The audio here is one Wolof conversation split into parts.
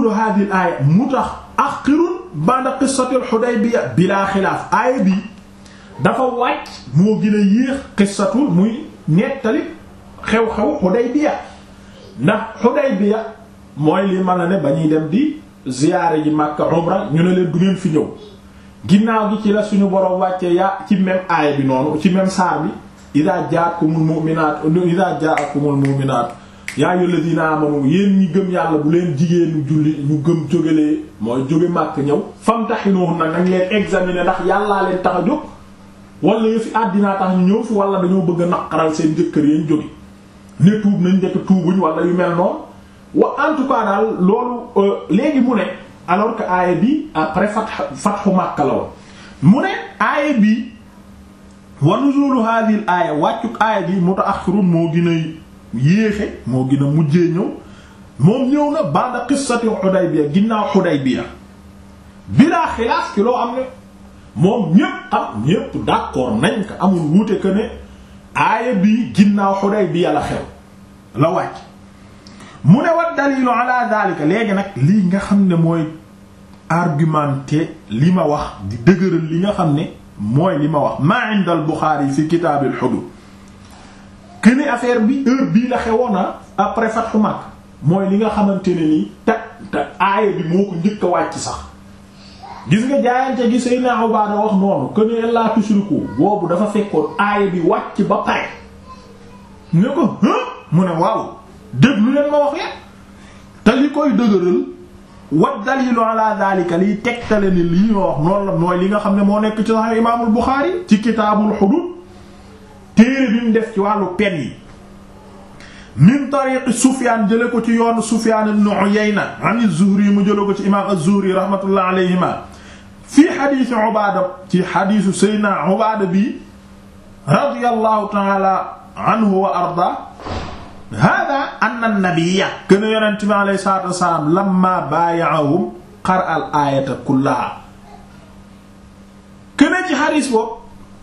hadi l aaya mutaaxirun ba'da qissati al-Hudaybiya bila xilaaf aaya bi dafa wàcc moo gën a yéex qissatul muy nettali xew-xew Hudaybiya ndax Hudaybiya mooy li mën na ne ba ñuy dem di ziyaare ji Makka umra ñu ne leen du ngeen fi ñëw ginnaaw gi ci la suñu borom wàccee yaa ci même aaya bi noonu ci même saar bi idaa jaakumul mu'minaat idaa jaakumul mu'minaat yaa ayyuhal ladiina amanu yéen ñi gëm yàlla bu leen jigéenu julli ñu gëm jógalee mooy jóge màkk ñëw famtahinuhun nag nañ leen examiner ndax yàllaa leen tax a jóg wala yëfi àddinaa tax ñu ñëw fi wala dañoo bëgg a naqaral seen jëkkër yañ jóge ne tuub nañ njëkk tuubuñ wala yu mel noonu wa en tout cas daal loolu léegi mu ne alors que aaya bi après fat fatxu Makka la woon mu ne aaya bi wa nuzulu hadhihi al aaya wàccuk aaya bi mutaaxirun moo gën a yéexe moo gën a mujjee ñëw moom ñëw na ba'da qissati Hudaybiya ginnaaw Hudaybiya bilaa xilaaf ci loo am ne moom ñépp xam ñépp d'accord nañ ko amul wuute que ne aaya bii ginnaaw Hudaybiya la xew la wàcc mu ne wa dalilu ala daalika léegi nag lii nga xam ne mooy argumenté li ma wax di dëgëral li nga xam ne mooy li ma wax maa inda al Buxaari fi kitaabil hudud këne affaire bi heure bii la xewoon na après fathu Makka mooy li nga xamante ne nii te te aaya bi moo ko njëkk a wàcc sax gis nga jaayante gi Seydina Ubaada wax noonu këne laa tushriku boobu dafa fekkoon aaya bi wàcc ba pare ne ko mu ne waaw déglu leen ma wax leen te li koy dëgëral wa dalilu ala daalika liy tegtale ni lii ma wax noonu la mooy li nga xam ne moo nekk ci Sahih Imaamul Buxaari ci kitaabul xuduud téere bi mu def ci wàllu pen yi min tariqi Sufyaan jële ko ci yoonu Sufyaan ibn Uyayna an az-Zuhri mu jële ko ci imaam az-Zuhri rahmatullah alayhima fii xadiisi Ubaada ci xadiisu Seydina Ubaada bi radiyallahu ta'ala anhu wa arda hada anna an-nabiyya kana yonent bi alayhi salaatu wa salaam lamma baaya'ahum qara'a al-aayata kullaha kana ci xadiis boobu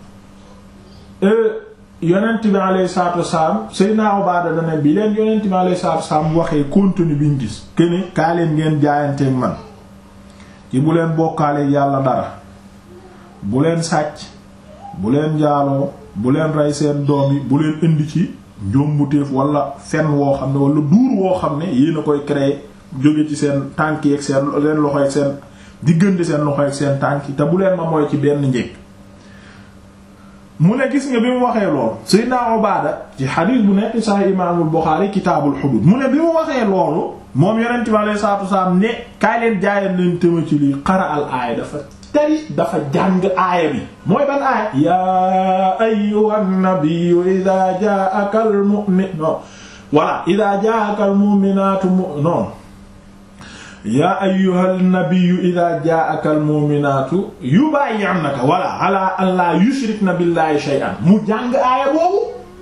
yonent bi alayhi salaatu wasalaam Seydina Ubaada dana bi leen yonent bi alayhi salaatu wasalaam waxee contenu bi ñu gis këne kaa leen ngeen jaayanteeg man ci bu leen bokkaale yàlla dara bu leen sàcc bu leen njaaloo bu leen rey seen doom yi bu leen indi ci njombuteef wala fen woo xam ne wala duur woo xam ne yéen a koy créer jóge ci seen tànk yi ak seen seen loxo ak seen diggante seen loxo ak seen tànk yi te bu leen ma mooy ci benn njëkk mu ne gis nga bi mu waxee loolu Seydina Ubaada ci xadiis bu nekk Sahih Imaamul Buxaari kitaabul xuduud mu ne bi mu waxee loolu moom Yonent bi alayhi salaatu wasalaam ne kaay leen jaayan leen tëma ci lii qara al aaya dafa tari dafa jàng aaya bi mooy ban aaya yaa ayyuhan nabiyyu idaa jaa'aka al mu'min non voilà idaa jaa'aka al mu'minaatu non yaa ayyuhal nabiyyu idaa jaa'aka al-mu'minaatu yubaayi'naka wala ala an laa yushrikna billaahi shay'an mu jàng aaya boobu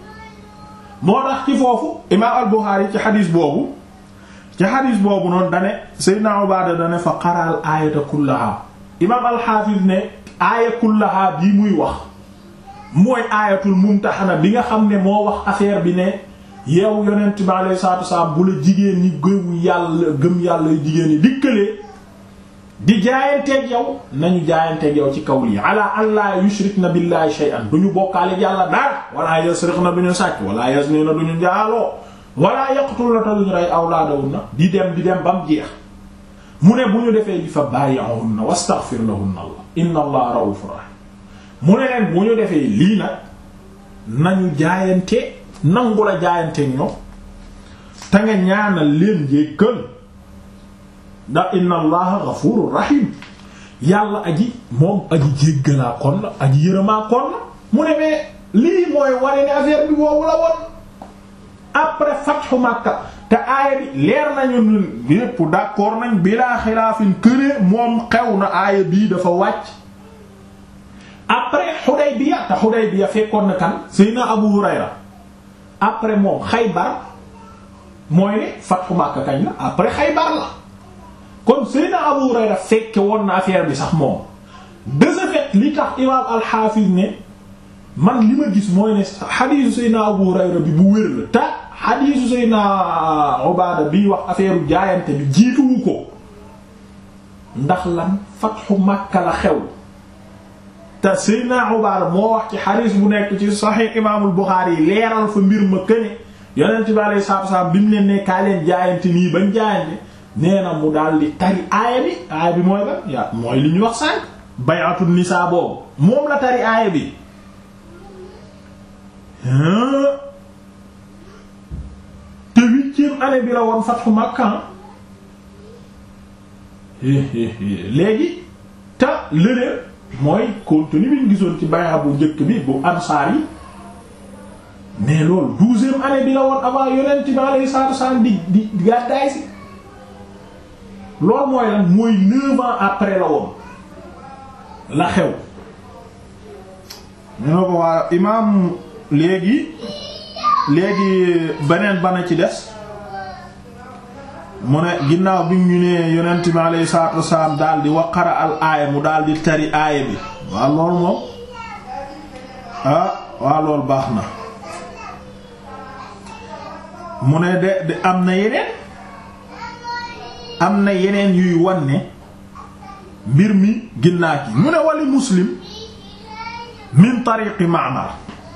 moo tax ci foofu imaam al-Buxaari ci xadiis boobu ci xadiis boobu noonu dane Seydina Ubaada dane fa qaraa al-aayata kullahaa imaam al-Xaafiz ne aaya kullahaa bii muy wax mooy aayatul mumtaxana bi nga xam ne moo wax affaire bi ne yow yonent bi alayhi salaatu wasalaam bu la jigéen ñi gëm yàlla gëm yàlla jigéen ñi dikkalee di jaayanteeg yow nañu jaayanteeg yow ci kaw lii ala an laa yushrikna billahi shay'an du ñu bokkaale yàlla dara wala yasriqna du ñu sàcc wala yaznina du ñu njaaloo wala yaqtulna te duñu rey awlaadahunna di dem di dem ba mu jeex mu ne bu ñu defee li fa bàyyi'uhunna wastaghfir lahunna allah inna allaha ra'ufur rahim mu ne leen bu ñu defee lii nag nañu jaayante nangu la jaayanteeg ñoom te nga ñaanal leen jéggal ndax inna allaha ghafurur rahim yàlla aji moom aji jéggalaa kon la aji yërëmaa kon la mu ne mais lii mooy wane ne affaire bi boobu la woon après fathu Makka te aaya bi leer nañu ñun yépp d'accord nañ bilaa xilaafin këree moom xew na aaya bii dafa wàcc après Hudaybiya te Hudaybiya fekkoon na kan Seydina Abu Hurayra après moom Xaybar mooy ne fathu Makka kañ la après Xaybar la kon Seydina Abu Hurayra fekke woon na affaire bi sax moom de ce fait li tax imaam al-Hafiz ne man li ma gis mooy ne xadiisu Seydina Abu Hurayra bi bu wér la te xadiisu Seydina Ubaada bi wax affaire jaayante bi jiituwu ko ndax lan fatxu Makka la xew te Seydina Ubaada moo wax ci xadiis bu nekk ci Saxiix Imaamul Buxaari yi leeral fa mbir ma këne yonent bi alayhi salaatu salaam bi mu leen ne kaa leen jaayante nii bañ jaayante nee na mu daal di tari aaya bi aaya bi mooy ba yaa mooy li ñu wax sànq bay'atu nisaa boobu moom la tari aaya bi te huitième année bi la woon fatxu Makka léegi te lële mooy contenu bi ñu gisoon ci bay'a bu njëkk bi bu ansaar yi mais loolu douzième année bi la woon avant yonent bi alayhi salaatu wasallam di di gàddaay si loolu mooy lan mooy neuf ans après la woon la xew ñu ne ko waa imaam léegi léegi beneen bana ci des mu ne ginnaaw bi ñu ne yonent bi alayhi salaatu wasallam daal di waqara al aaya mu daal di tari aaya bi waa loolu moom ah waa loolu baax na mu ne de de am na yeneen am na yeneen yuy wan ne mbir mi ginnaa ki mu ne wali muslim min tariqi Ma'mar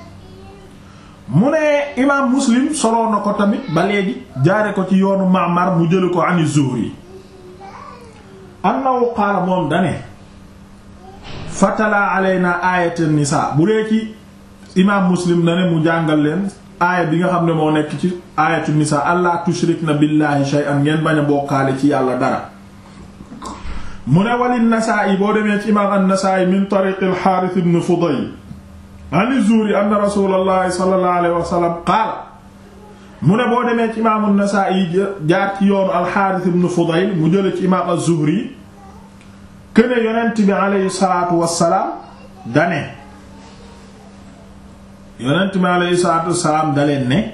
mu ne imaam muslim soloo na ko tamit ba léegi jaare ko ci yoonu Ma'mar mu jële ko ani Zuhri annahu qaala moom dane fatala alayna ayat an-nisa bu dee ci imaam muslim dane mu jàngal leen aaya bi nga xam ne moo nekk ci ayatu nisa allah tushrikna billahi shay'an ngeen bañ a bokkaale ci yàlla dara mu ne wali nasaa'i boo demee ci imaam an-nasaa'i min tariq al-harith ibn fudayl an az-zuhri anna rasulallahi sallallahu alayhi wa sallam qaala mu ne boo demee ci imaam an-nasaa'i jaar ci yoonu al-harith ibn fudayl mu jële ci imaam az-zuhri këne yonent bi alayhi salaatu wassalaam dane yonent mi aleyhi salaatu wassalaam daleen ne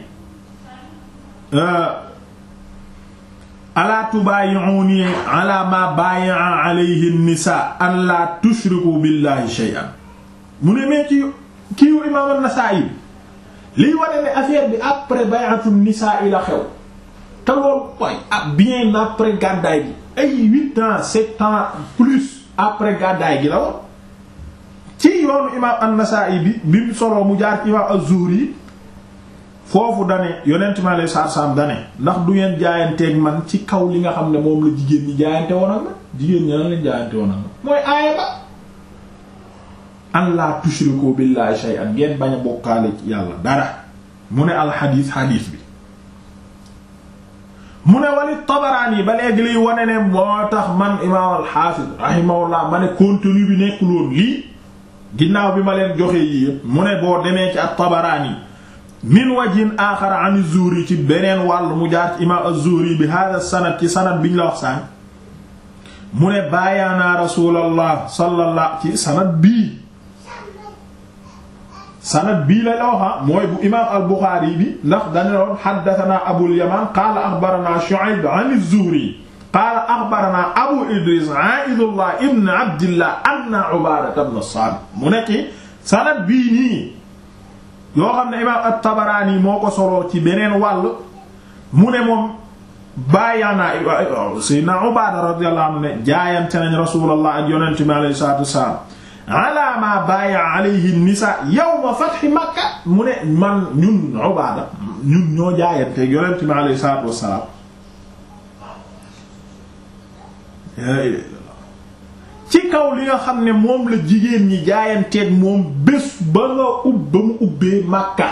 alaa tubaayi'uuni ala ma baaya'a alayhi an-nisaa an laa tushriku billahi shay'an mu ne mee ci kiiwu imaam an-Nasaa'i liy wane ne affaire bi après bay'atu nisaa yi la xew te loolu way ah bien après gàddaay gi ay huit ans sept ans plus après gàddaay gi la woon ci yoonu imaam an-Nasaa'i bi bi mu soloo mu jaar ci imaam az-Zuhri foofu dane yonent mi alayhi salaatu salaam dane ndax du ngeen jaayanteeg man ci kaw li nga xam ne moom la jigéen ñi jaayante woon ak man jigéen ñi lan lañ jaayante woon ak man mooy aaya ba an laa tushriku billahi shay'an ngeen bañ a bokkaale ci yàlla dara mu ne alxadiis xadiis bi mu ne wali Tabaraani ba léegi liy wane ne moo tax man imaam al-Hafiz rahimahullah ma ne contenu bi nekkul woon lii ginnaaw bi ma leen joxe yii yëpp mu ne boo demee ci at-Tabaraani min wajhin aaxar an az-Zuhri ci beneen wàll mu jaar ci imaam az-Zuhri bi hada sanad ci sanad biñ la wax sànq mu ne baayaana rasulallah sallallahu ci sanad bii sanad bii la la waxa mooy bu imaam al-Buxaari bi ndax dañu doon haddathana Abul Yamaan qaala axbarana Shu'ayb an az-Zuhri qaala axbarana Abu Idris Aa'idullah ibn Abdillah anna Ubaadata ibn Saamit mu nekk sanad bii nii yoo xam ne imaam at-Tabaraani moo ko soloo ci beneen wàll mu ne moom bàyyaanaa Seydina Ubaada radiyallahu anhu ne jaayante nañ Rasuulullah ak Yonent bi alayhi salaatu wassalaam ala ma baya alayhi nisa yawma fathi Makka mu ne man ñun Ubaada ñun ñoo jaayante Yonent bi alayhi salaatu wassalaam ci kaw li nga xam ne moom la jigéen ñi jaayanteeg moom bés ba nga ub ba mu ubbee Makka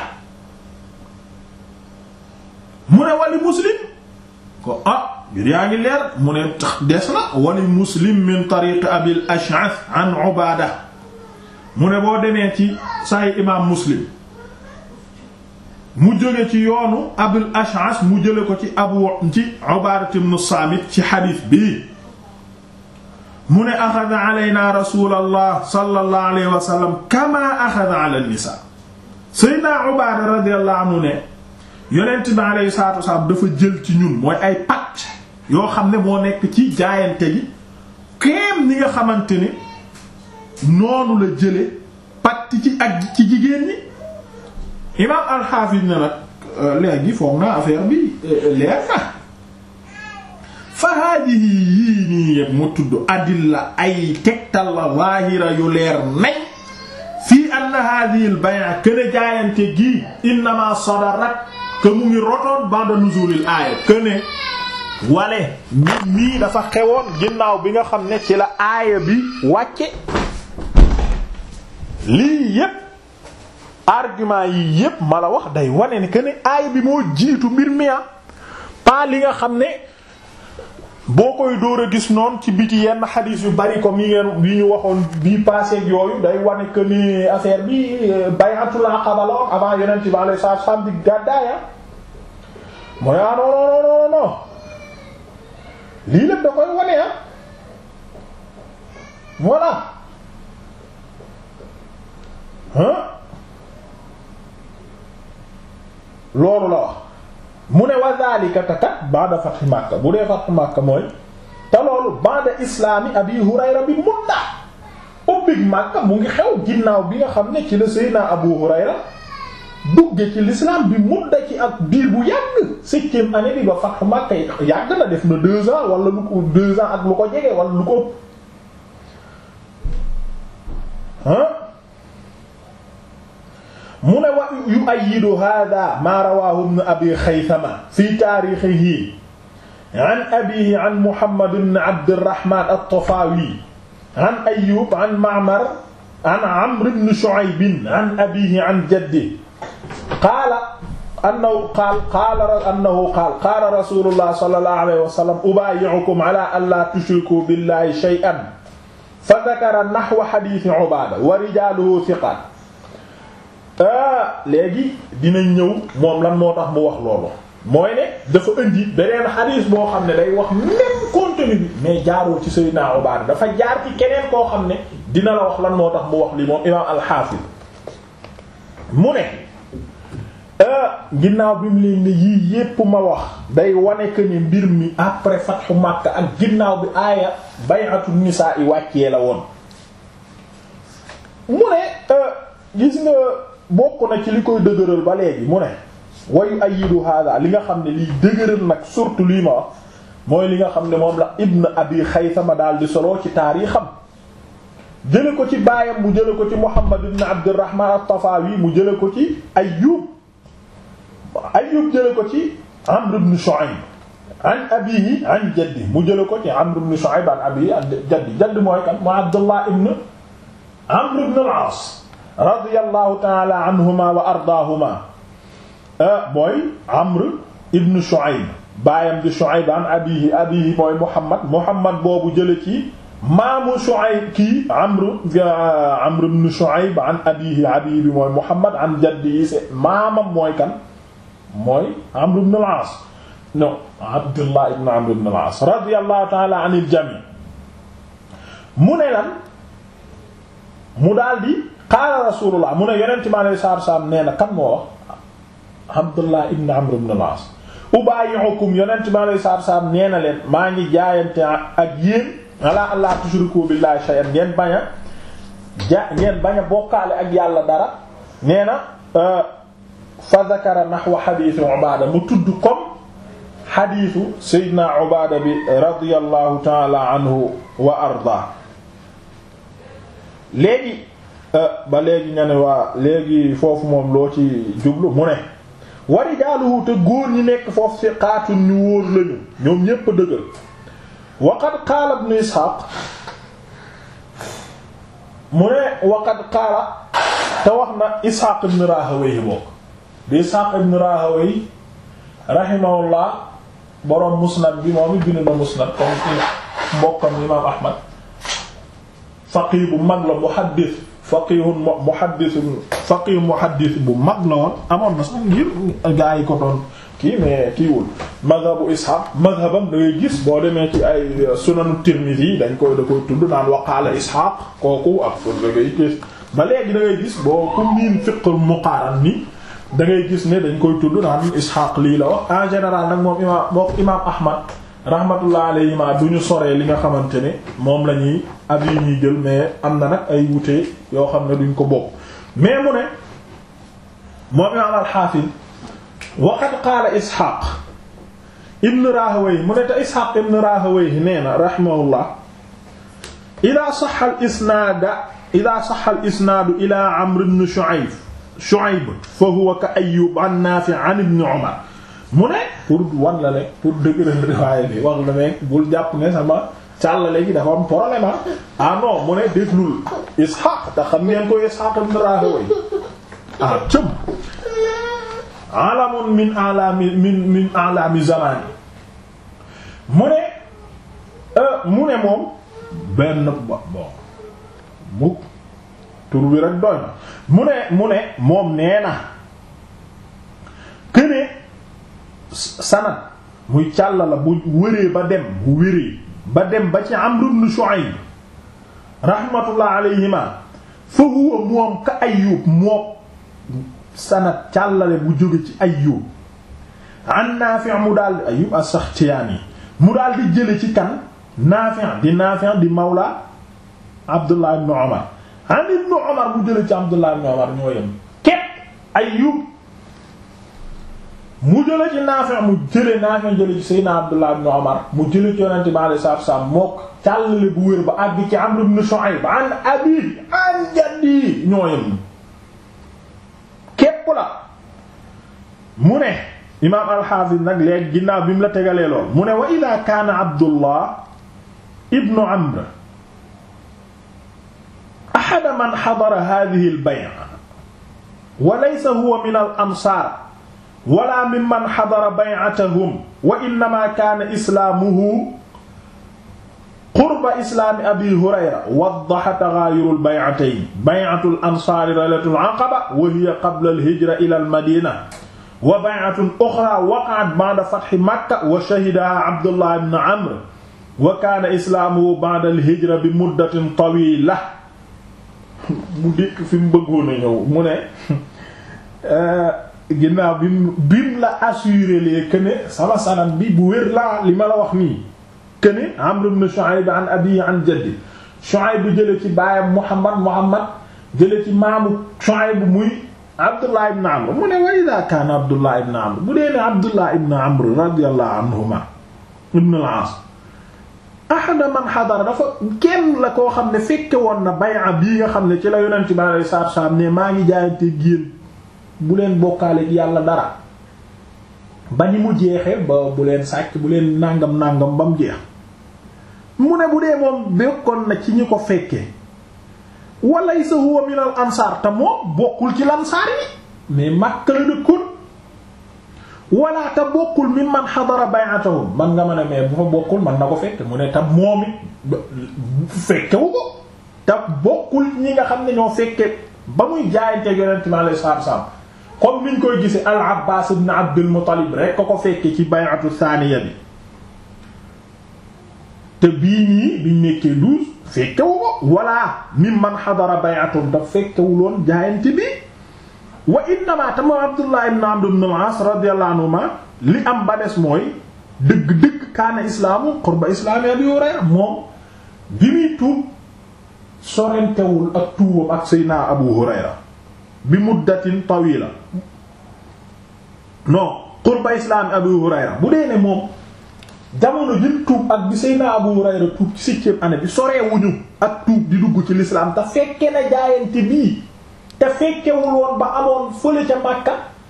mu ne wali Muslim ko ah bir yaa ngi leer mu ne tax des na wali Muslim min tariq Abil Ash'ath an Ubaada mu ne boo demee ci Sahih imaam Muslim mu jóge ci yoonu Abul Ash'ath mu jële ko ci abu ci Ubaada ibn Saamit ci xadiis bi mu ne axada alayna rasulallah sallallahu alayhi wa sallam kama axada ala nisa Seydina Ubaada radiyallahu anhu ne yonent bi alayhi salaatu wasalaam dafa jël ci ñun mooy ay pacte yoo xam ne moo nekk ci jaayante gi kéem ni nga xamante ni noonu la jële pacte ci ak ci jigéen ñi imaam al-Hafiz ne nag léegi foog naa affaire bi leer na fa haadihi yii nii yépp mu tudd adilla ay tegtal la zaahira yu leer nañ fii anna haadihi al bay'a kene jaayante gii innama sadarat que mu ngi rotoon ba'da nuzulil aaya kene wale mbir mii dafa xewoon ginnaaw bi nga xam ne ci la aaya bi wàcce lii yépp argument yi yépp ma la wax day wane ne que ne aaya bi moo jiitu mbir mi pas li nga xam ne boo koy dóor a gis noonu ci biti yenn xadiis yu bari comme yi ngeen yi ñu waxoon bii passé ak yooyu day wane que ni affaire bi bay'atul aqaba la avant yonent bi alayhi salaatu wa salaam di gàddaaya mooy ah non non non non lii lépp da koy wane ah voilà hein loolu la wax mu ne wa dhalika takat ba'da fath Makka bu dee fath Makka mooy te loolu ba'da islaami Abi Hurayra bi mudda ubbig Makka mu ngi xew ginnaaw bi nga xam ne ci la Seydina Abu Hurayra dugge ci l'islam bi mudda ci ak biir bu yàgg septième année bi ba fath Makka yàgg na def na deux ans wala lu ko deux ans ak lu ko jege wala lu ko ëpp mu ne wa yu ayidu hada maa rawaahu ibn abi xaysama fi taarixihi an abihi an muhammad ibn abdirahman at-tafawi an ayub an ma'mar an amr ibn shu'ayb an abihi an jaddihi qaala annahu qaala qaala annahu qaala qaala rasulullah sallallahu alayhi wa sallam ubaayi'ukum ala an la tushriku billahi shay'an fa dhakara nahwa hadithi ubaada wa rijaaluhu thiqaat léegi dinañ ñëw moom lan moo tax mu wax loolu mooy ne dafa indi beneen xadiis boo xam ne day wax même contenu bi mais jaaroo ci Seydina Ubaada dafa jaar ci keneen koo xam ne dina la wax lan moo tax mu wax li moom imaam al-Hafiz mu ne ginnaaw bi mu leen ne yii yépp ma wax day wane que ni mbir mi après fatxu Makka ak ginnaaw bi aaya bay'atu nisaa i wàccee la woon mu ne gis nga bokk na ci li koy dëgëral ba léegi mu ne wayu ayidu hada li nga xam ne liy dëgëral nag surtout lii ma wax mooy li nga xam ne moom la ibn abi xaysama daal di solo ci taarixam jële ko ci baayam mu jële ko ci muhammad ibn abdurrahman at-tafawi mu jële ko ci ayyub ayyub jële ko ci amr ibn shu'ayb an abihi an jaddi mu jële ko ci amr ibn shu'ayb an abihi an jaddi jaddi mooy kan moo abdullah ibn amr ibn al-aas radiyallahu taala anhuma wa ardaahuma mooy amr ibn shu'ayb baayam di shu'ayb an abihi abihi mooy muhammad muhammad boobu jële ci maamu shu'ayb kii amr amr ibn shu'ayb an abihi abihi bi mooy muhammad an jaddihi c'est maamam mooy kan mooy amr ibn al-aas non abdullah ibn amr ibn al-aas radiyallahu taala anil jami mu ne lan mu daldi qaala rasulullah mu ne yonent mi alayhi salaatu salaam nee na kan moo wax abdullah ibn amr ibn al-aas ubaayi'ukum yonent mi alayhi salaatu salaam nee na leen maa ngi jaayante ak yéen ala an laa tushriku billahi shay'an ngeen bañ a ja ngeen bañ a bokkaale ak yàlla dara nee na fa zakara nahwa xadiisu ubaada mu tudd comme xadiisu sayyidina ubaada bi radiyallahu ta'ala anhu wa ardaa léegi ba léegi nga ne waa léegi foofu moom loo ci jublu mu ne wari jaaluhu te góor ñi nekk foofu ci xaatun ñu wóor lañu ñoom ñépp dëggal waqad qaala ibn Ishaq mu ne waqad qaala te wax na Ishaq ibn Rahawayh bokk di Ishaq ibn Rahawayh rahimahullah boroom musnad bi moom it bind na musnad comme ci mbokkam imaam Ahmad faqih bu mag la muhaddis faqihun muhaddisun faqih muhaddis bu mag la woon amoon na sax ngir gaa yi ko doon kii mais kiiwul madhabu ishaq madhabam da ngay gis boo demee ci ay sunanu tirmidhi dañ koy da koy tudd naan waqaala ishaq kooku ak da ngay gis ba léegi da ngay gis boo ku miin fiqhul muqaaran ni da ngay gis ne dañ koy tudd naan ishaq lii la wax en général nag moom imaam moom imaam ahmad rahmatullah alayhima du ñu soree li nga xamante ne moom la ñuy ab yi ñuy jël mais am na nag ay wute yoo xam ne duñ ko bokk mais mu ne moom imaam al-Hafiz wa qad qaala Isxaaq ibn Rahawayh mu ne te Ishaq ibn Rahawayh nee na rahimahullah ida saxa al isnaada ida saxa al isnaadu ila Amr ibn Shu'ayb Shu'ayb fa huwa ka Ayyub an Naafi' an ibn Umar mu ne pour wan la rek pour dëgëral riwaaya bi wax la rek bul jàpp ne sama càllale gi dafa am problème ah non mu ne déglul Ishaq te xam ngeen ko Ishaq ibn Rahawayh ah cëm alamun min alami min min alami zamani mu ne mu ne moom benn bon mukk tur bi rek doy na mu ne mu ne moom nee na këne sanad muy càlla la bu wëree ba dem bu wëree ba dem ba ci Amr ibn Shu'ayb rahmatullah alayhima fa huwa moom ka Ayyub moom sanad càllale bu jóge ci Ayyub an Naafi' mu daal di Ayyub as-Saxtiyaani mu daal di jële ci kan Naafi' di Naafi' di mawla Abdullah ibn Umar an ibn Umar mu jële ci Abdullah ibn Umar ñoo yem képp Ayyub mu jële ci Naafi' mu jële Naafi' jële ci Seydina Abdullah ibn Umar mu jële ci Yonent bi alayhi salaatu wa salaam mook càllale bu wér ba àgg ci Amr ibn Shu'ayb an abiihi an jaddihi ñoo yem képp la mu ne imaam alxaafis nag léegi ginnaaw bi mu la tegalee lool mu ne wa ida kaana abdullah ibnu amr ahada man xadara hadihi al bay'a wa laysa huwa min al ansaar wala mimman xadara bay'atahum wa innama kaana islaamuhu qurba islaami abi hurayra waddaxa taxaayuru lbay'atayn bay'atu al-ansaari laylatul aqaba wa hiya qabla al-hijra ila al-madina wa bay'atun uxraa waqa'at ba'da fathi makka wa shahidahaa abdullah ibn amr wa kaana islaamuhu ba'da al-hijra bi muddatin tawiila mu dikk fi mu bëggoon a ñëw mu ne ginnaaw bi mu bi mu la assuré lee que ne sama sanad bi bu wér laa li ma la wax nii. këne Amr ibn Shu'ayb an abi an jaddi Shu'ayb jële ci baayam Muhammad Muhammad jële ci maamu Shu'ayb muy Abdullah ibn Amr mu ne wa idha kaana Abdullah ibn Amr bu dee ne Abdullah ibn Amr radiyallahu anhuma ibn al-As ahada man xadara dafa kenn la koo xam ne fekke woon na bay'a bii nga xam ne ci la yonent bi alayhi salaatu wa salaam ne maa ngi jaayante génn bu leen bokkaale yàlla dara ba ni mu jeexee ba bu leen sàcc bu leen nàngam nàngam ba mu jeex mu ne bu dee moom bokkoon na ci ñi ko fekkee walaysa huwa min al ansaar te moom bokkul ci lansaar yi mais Makka la dëkkoon wala te bokkul mi man xadara bay'atahum man nga ma ne mais bu fa bokkul man na ko fekke mu ne te moom it fekkewu ko te bokkul ñi nga xam ne ñoo fekke ba muy jaayante yonent mi alayhi salaatu salaam comme niñ koy gise al Abbaas ibn Abdul Muttalib rek ko ko fekke ci bay'atu saaniya bi te bii nii biñ nekkee douze fekkewu ko walla mim man xadara bay'atum te fekkewuloon jaayante bi wa innama tama Abdullah ibn Amr ibn al-As radiyallahu anhuma li am ba des mooy dëgg-dëgg kaana islaamu qurba islaami Abi Hurayra moom bi muy tuub sorentewul ak tuubam ak Seydina Abu Hurayra bi muddatin tawila non qurba islaami Abi Hurayra bu dee ne moom jamono jëm tuub ak bi Seydina Abu Hurayra tuub ci septième année bi soreewuñu ak tuub di dugg ci l'islam te fekke na jaayante bii te fekkewul woon ba amoon fële ca Makka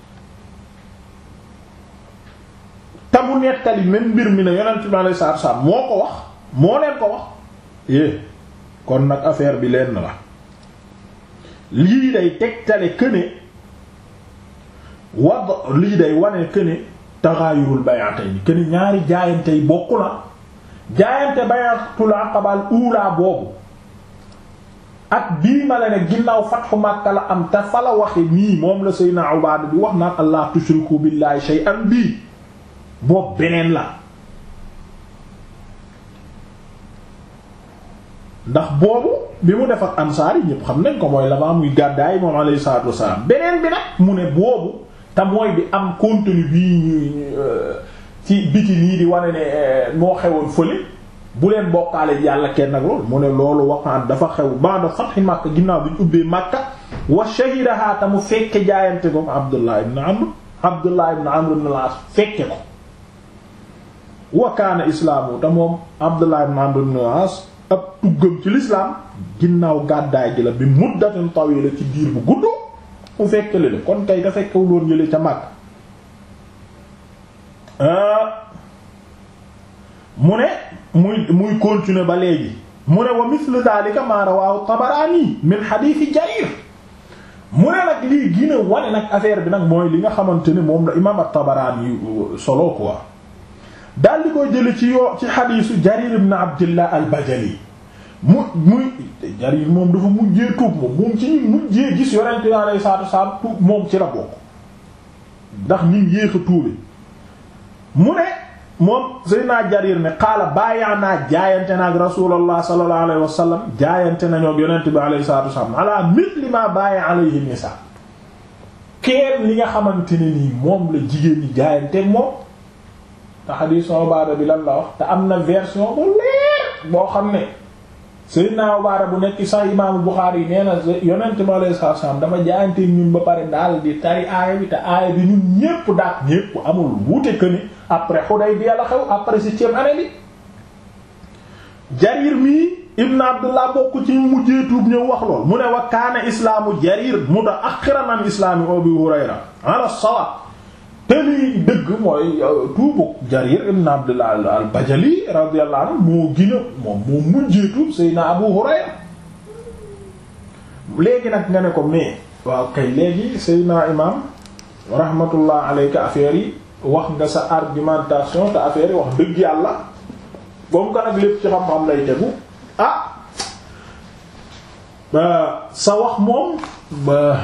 te mu nettali même mbir mi ne yonent bi alayhi salaatu salaam moo ko wax moo leen ko wax é kon nag affaire bi leen la lii day tegtale këne wadd lii day wane këne taxaayurul bay'atayn këne ñaari jaayante yi bokku la jaayante bay'atul aqaba al ula boobu ak bii ma la ne ginnaaw fatxu Makka la am te fa la waxe nii moom la Seydina Ubaada bi wax naan allah tushriku billahi shay'an bii boobu beneen la ndax boobu bi mu def ak ansaar yi ñépp xam nañ ko mooy la ma muy gàddaay moom alayhi salaatu wassalaam beneen bi nag mu ne boobu te mooy bi am contenu bii ñu ci biti nii di wane ne moo xewoon fële bu leen bokkaale yàlla kenn ak loolu mu ne loolu waxaan dafa xew ba'da fathi Makka ginnaaw bi ñu ubbee Makka wa shahidaha ta mu fekke jaayante ko Abdullah ibn Amr Abdullah ibn Amr ibn al-As fekke ko wa kaana islaamu te moom Abdullah ibn Amr ibn As ab tuggam ci lislaam ginnaaw gàddaay gi la bi muddatin tawila ci diir bu gudd mu fekkale la kon tey da fekkewul woon yële ca mag mu ne muy muy continuer ba léegi mu ne wa mithlu dhalika ma rawahu Tabarani min hadith Jarir mu ne nag lii gën a wane nag affaire bi nag mooy li nga xamante ne moom la imaam at-Tabarani solo quoi daal di koy jële ci yoo ci xadiisu Jarir ibn Abdillah al-Bajali mu muy Jarir moom dafa mujjee tuub moom moom ci ñu mujjee gis yonente bi alayhi salaatu wasallam tuub moom ci la bokk ndax ñun yéex a tuube mu ne moom Seydina Jarir ne qaala baayaanaa jaayante naag Rasulullah sallallahu alayhi wa sallam jaayante nañoo yonente bi alayhi salaatu wasallam ala mithli ma baaya alayhi nisaa keem li nga xamante ne nii moom la jigéen ñi jaayanteeg moom te xadiis Ubaada bi lan la wax te am na version bu leer boo xam ne Seydina Ubaada bu nekk sax Imaamul Buxaari yi nee na yonent bi alayhi salaatu salaam dafa jaayanteeg ñun ba pare daal di tari aaya bi te aaya bi ñun ñépp daal ñépp amul wuute que ni après Hudaybiya la xew après septième année bi Jarir mii Ibn Abdullah bokk ci mujjee tuub ñëw wax lool mu ne wa kaana islaamu Jarir muta'axxiran an islaami Abi Hurayra ala sawaab te lii dëgg mooy tuubu Jarir ibn Abdullah al-Bajali radiyallahu anhu moo gina moom moo mujjee tuub Seydina Abu Hurayra léegi nag nga ne ko mais waaw kay léegi Seydina imam rahmatullah alayka affaire yi wax nga sa argumentation te affaire yi wax dëgg yàlla comme que nag lépp ci xam-xam lay tegu ah sa wax moom ba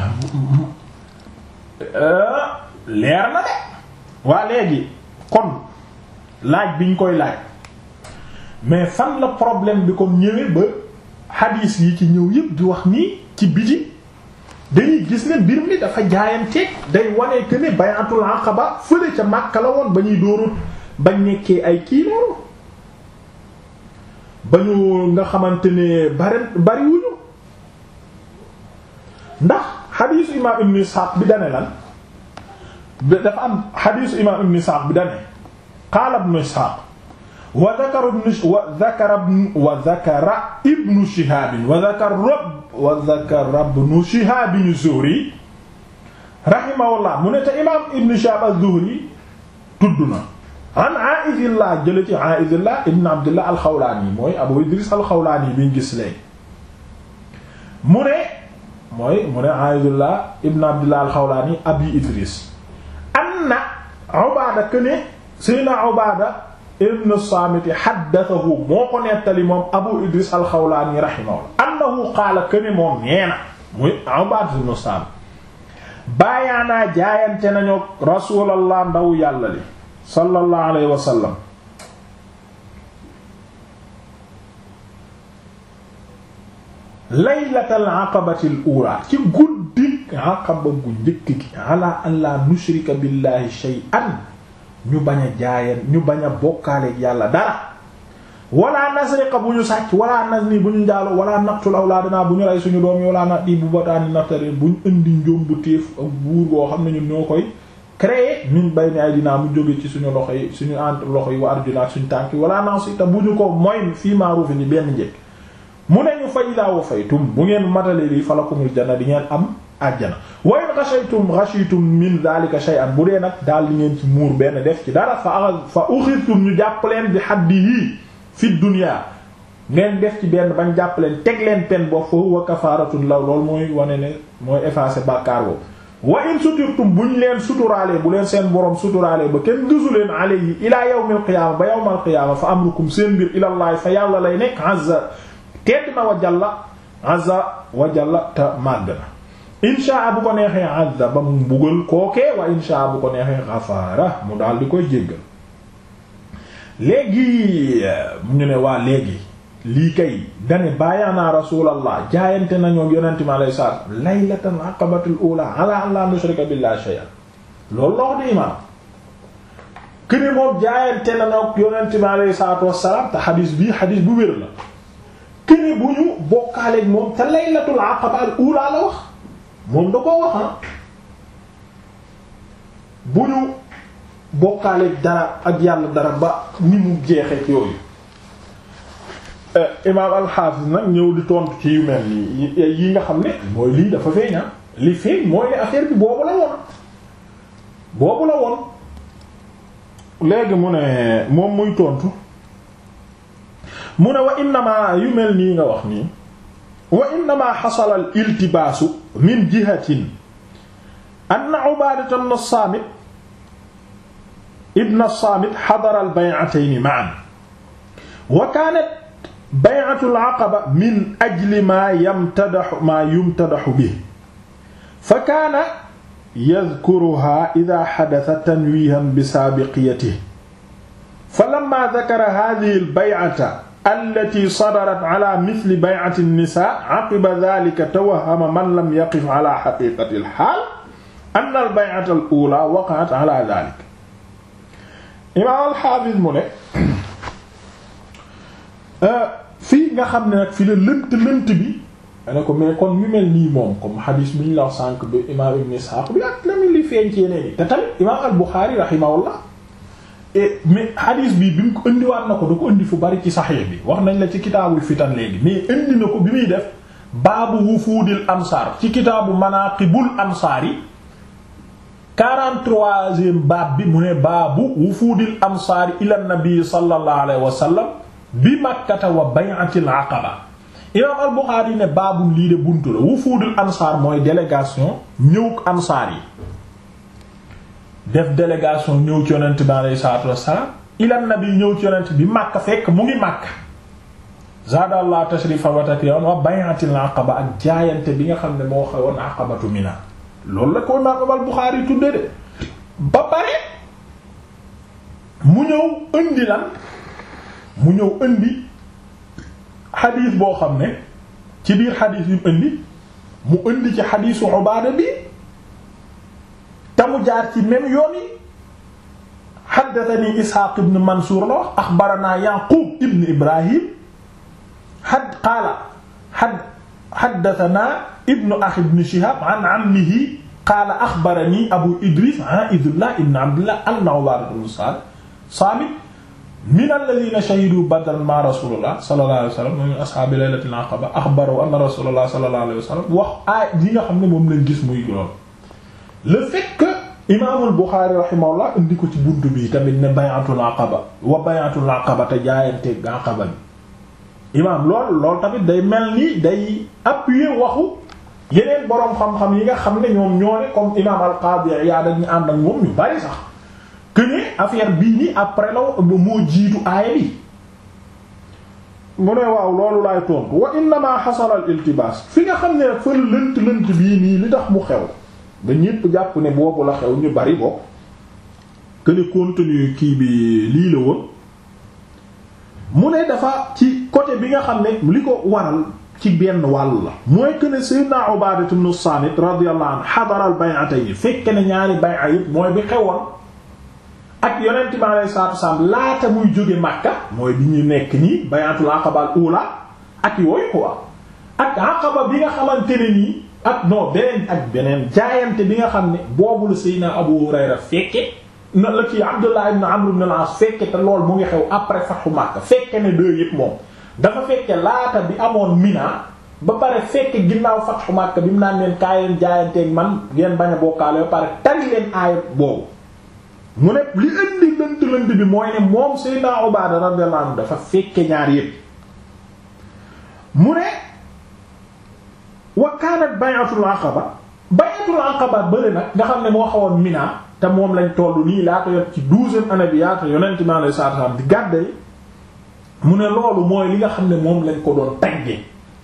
leer na de waa léegi kon laaj biñ koy laaj mais fan la problème bi kon ñëwee ba hadis yi ci ñëw yëpp di wax nii ci biti dañuy gis ne mbir mi dafa jaayanteeg day wane que ne bayatul aqaba fële ca Makka la woon ba ñuy dóorut bañ nekkee ay kii loolu ba ñu nga xamante ne bari bariwuñu ndax xadiisu imaam ibn Ishaq bi dane lan dafa am xadiisu imaam ibn Ishaq bi dane qaala ibn Ishaq wa dhakara ibn wa dhakara wa dhakara ibn Shihab wa dhakara wa dhakara ibn Shihab az-Zuhri rahimahullah mu ne te imaam ibn Shihab az-Zuhri tudd na an Aa'idillah jële ci Aa'idillah ibn Abdillah al-Xawlaani mooy Abu Idris al-Xawlaani bi ñu gis léegi mu ne mooy mu ne Aa'idillah ibn Abdillah al-Xawlaani Abi Idris anna Ubaada këne Seydina Ubaada ibn Saamit haddathahu moo ko nettali moom Abu Idris al-Xawlaani rahimahullah annahu qaala këne moom nee na muy Ubaada ibn Saamit baayaanaa jaayante nañu Rasuulallah ndaw yàlla li sallallahu alayhi wa sallam laylatal aqabatil ula ci guddi aqaba gu njëkk gi ala an la nushrika billahi shay'an ñu bañ a jaayan ñu bañ a bokkaaleeg yàlla dara wala nasriqa bu ñu sàcc wala nasni bu ñu njaalo wala naqtul awlaadana bu ñu rey suñu doom yi wala nati bu bataani naftari bu ñu indi njombu téef ak buur boo xam ne ñun ñoo koy créé min bayni aydina mu jóge ci suñu loxo yi suñu entre loxo yi wa arjuna suñu tànk yi wala nansi te bu ñu ko mooy fii maarufi ni benn njëkk mu ne ñu fa idaa wa faytum bu ngeen matale lii falakumul janna di ngeen am àjjana wa in ghashaytum ghashitum min dhalika shay'an bu dee nag daal di ngeen ci muur benn def ci dara fa fa ukhidtum ñu jàpp leen bi haddihi fi dunya ngeen def ci benn bañ jàpp leen teg leen pen boo foofu wa kafaaratun law loolu mooy wane ne mooy effacer bàkkaar boobu wa in suturtum buñ leen suturaalee bu leen seen borom suturaalee ba kenn gisu leen alayhi ila yawmil qiyaama ba yawmal qiyaama fa amrukum seen mbir ilallahi fa yàlla lay nekk azza tedd na wa jalla azza wa jalla te màgg na inshaa bu ko neexee azza ba mu mbugal kookee wa inshaa bu ko neexee xafaara mu daal di koy jéggal léegi ñu ne waa léegi lii kay dane bàyyaanaa rasulallah jaayante nañoo yonente mi alayhi salaam laylatan aqabatul ula ala an la nushrika billahi shay'an loolu la wax de imaam këne moom jaayante nañoo yonente mi alayhi salaatu wassalaam te xadis bii xadis bu wér la këne bu ñu bokkaaleeg moom te laylatul aqaba al ula la wax moom da koo wax bu ñu bokkaale dara ak yàlla dara ba ni mu jeexee yooyu imaam alxaafis nag ñëw di tontu ci yu mel nii yi nga xam ne mooy lii dafa feeña li feeñ mooy ne affaire bi boobu la woon boobu la woon léegi mu ne moom muy tontu mu ne wa innama yu mel nii nga wax nii wa innama xasala al iltibaasu min jihatin anna ubaadata ibn saamit ibn saamit xadara al bay'atayn ma'an wa kaanat bay'atu al aqaba min ajli maa yamtadaxu maa yumtadaxu bihi fa kaana yadkuruhaa idaa xadasa tanwiihan bi saabiqiyatihi falammaa dakara haadihi al bay'ata allati sadarat ala misli bay'ati an-nisaa aqiba dhalika tawahhama man lam yaqif ala haqiqati al-haal anna al-bay'ata al-uulaa waqa'at ala dhalika imaam al-Haafiz mu ne fii nga xam ne nag fi la lënt lënt bi ne ko mais kon yu mel nii moom comme xadiis bi ñu la sànq bi imaam Ibn Isxaaq bi ak la mi li feeñ ci yeneen yi te tamit imaam al-Buxaari rahimahullah mais hadis bi bi mu ko indiwaat na ko da ko indi fu bari ci saxiix bi wax nañ la ci kitaabul fitan léegi mais indi na ko bi muy def baabu wufuudil ansaar ci kitaabu manaqibul ansaar yi 43e baab bi mu ne baabu wufuudil ansaar ila nabi sallallahu alayhi wa sallam bi makkata wa bay'atil aqaba imaam al Buxaari ne baabu lii de buntu la wufuudil ansaar mooy délégation ñëw ansaar yi def délégation ñëw ci yonent bi alayhi salaatu wassalaam ilan nabi ñëw ci yonent bi Makka fekk mu ngi Makka zaadallah tashrifan wa takriman wa bay'atil aqaba ak jaayante bi nga xam ne moo xewoon aqabatu mina loolu la ko imaam al-Buxaari tudde de ba pare mu ñëw indi lan mu ñëw indi xadiis boo xam ne ci biir xadiis yi mu indi mu indi ci xadiisu Ubaada bi te mu jaar ci même yoon yi haddathani Isxaaq ibn Mansuur la wax axbaranaa Yaquub ibn Ibrahim had qaala had haddathanaa ibnu axi ibn Shihaab an ammihi qaala axbaranii Abu Idriis an Ubaydullah ibn Abdillah anna Ubaadata ibn Saamit min alladhiina shahiduu Badran ma'a Rasuulillah sallallahu alayhi wa sallam min ashaabi laylatil aqaba axbaru anna Rasuulullah sallallahu alayhi wa sallam wax aay yi nga xam ne moom lañ gis muy lool le fait que imaamul Buxaari rahimahullah indi ko ci buntu bi tamit ne bay'atul aqaba wa bay'atul aqaba te jaayante aqaba bi imaam lool lool tamit day mel ni day appuyer waxu yeneen boroom xam-xam yi nga xam ne ñoom ñoo ne comme imaam al-Qaadi Iyaad ñu ànd ak moom ñu bari sax que ne affaire bii nii après la moo jiitu aaya bi mu ne waaw loolu laay tontu wa innamaa xasala al iltibaas fi nga xam ne rek fa lënt lënt bii nii li tax mu xew ba ñépp jàpp ne boobu la xew ñu bari bokk que ne contenu kii bi lii la woon mu ne dafa ci côté bi nga xam ne li ko waral ci benn wàll la mooy que ne Sayyidina Ubaada ibn Saamit radiyallahu anhu xadara al bay'atayn fekk ne ñaari bay'a yëpp mooy bi xewoon ak yonent bi alayhi salaatu wasallam laata muy jóge Makka mooy bi ñu nekk nii bay'atul aqaba al ula ak yooyu quoi ak aqaba bi nga xamante ne nii ak non beneen ak beneen jaayante bi nga xam ne boobu la Seydina Abu Hurayra fekke na la kii Abdullah ibn Amr ibn al-As fekke te lool mu ngi xew après fathu Makka fekke ne deux yëpp moom dafa fekke laata bi amoon Mina ba pare fekke ginnaaw fathu Makka bi mu naan leen kaay leen jaayanteeg man ngeen bañ a bokkaale ba pare tari leen aaya boobu mu ne li indi lënt lënt bi mooy ne moom Seydina Ubaada radiyallahu anhu dafa fekke ñaar yëpp mu ne wa kaanat bay'atul aqaba bay'atul aqaba bële nag nga xam ne moo xawoon Mina te moom lañ tollu nii laata yor ci douzième année bi yaata yonent mi alayhi salaatu salaam di gàdday mu ne loolu mooy li nga xam ne moom lañ ko doon tagge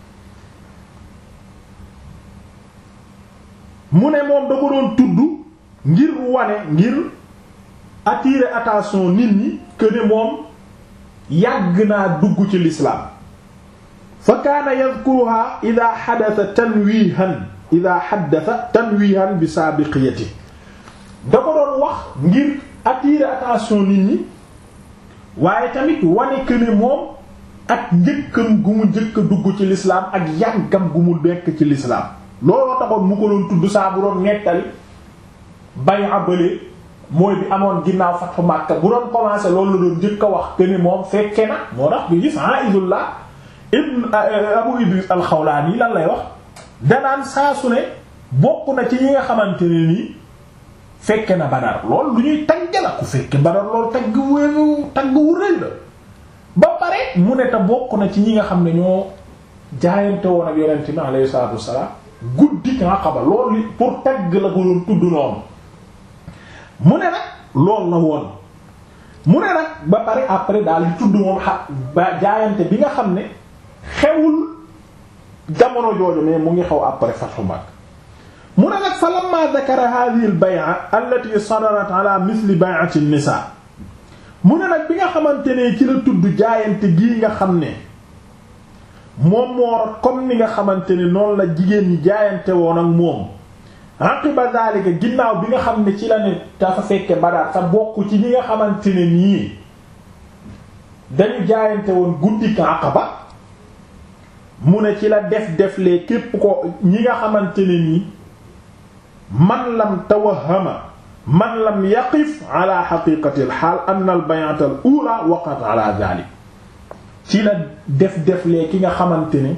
mu ne moom da ko doon tudd ngir wane ngir attirer attention nit ñi que ne moom yàgg naa dugg ci l'islam fa kaana yadkuruha ida xadata tanwihan ida xaddata tanwihan bi saabiqiyati da ko doon wax ngir attirer attention nit ñi waaye tamit wane que ne moom ak njëkkam gu mu njëkk a dugg ci l'islam ak yàggam gu mu nekk ci l'islam looloo taxoon mu ko doon tudd saa bu doon nettali bay abale mooy bi amoon ginnaaw fatxu Makka bu doon commencé loolu la doon njëkk a wax que ni moom fekke na moo tax bi gis ah Izullah ibn Abu Idris al-Xawlaani lan lay wax danaan saa su ne bokk na ci ñi nga xamante ne nii fekke na Badar loolu lu ñuy tagg la ku fekke Badar loolu tagg wu tagg wu rëy la ba pare mu ne te bokk na ci ñi nga xam ne ñoo jaayante woon ak yonent bi alayhi salaatu wassalaam guddi Aqaba loolu pour tagg la ko doon tudd noonu mu ne nag loolu la woon mu ne nag ba pare après daal di tudd moom xa ba jaayante bi nga xam ne xewul jamono jooju mais mu ngi xew après Fathu Makka mu ne nag fa lamma dakara hadhihi al bay'a allati sadarat ala mithli bay'ati an-nisa mu ne nag bi nga xamante ne ci la tudd jaayante gii nga xam ne moom moo comme ni nga xamante ne noonu la jigéen ñi jaayante woon ak moom aqiba zalika ginnaaw bi nga xam ne ci la ne dafa fekke Badar sa bokk ci ñi nga xamante ne nii dañu jaayante woon guddi Aqaba mu ne ci la def deflee képp ko ñi nga xamante ne nii man lam tawahama man lam yaqif ala xaqiqati al xaal anna al bay'at al ula waqat ala zalik ci la def deflee ki nga xamante ne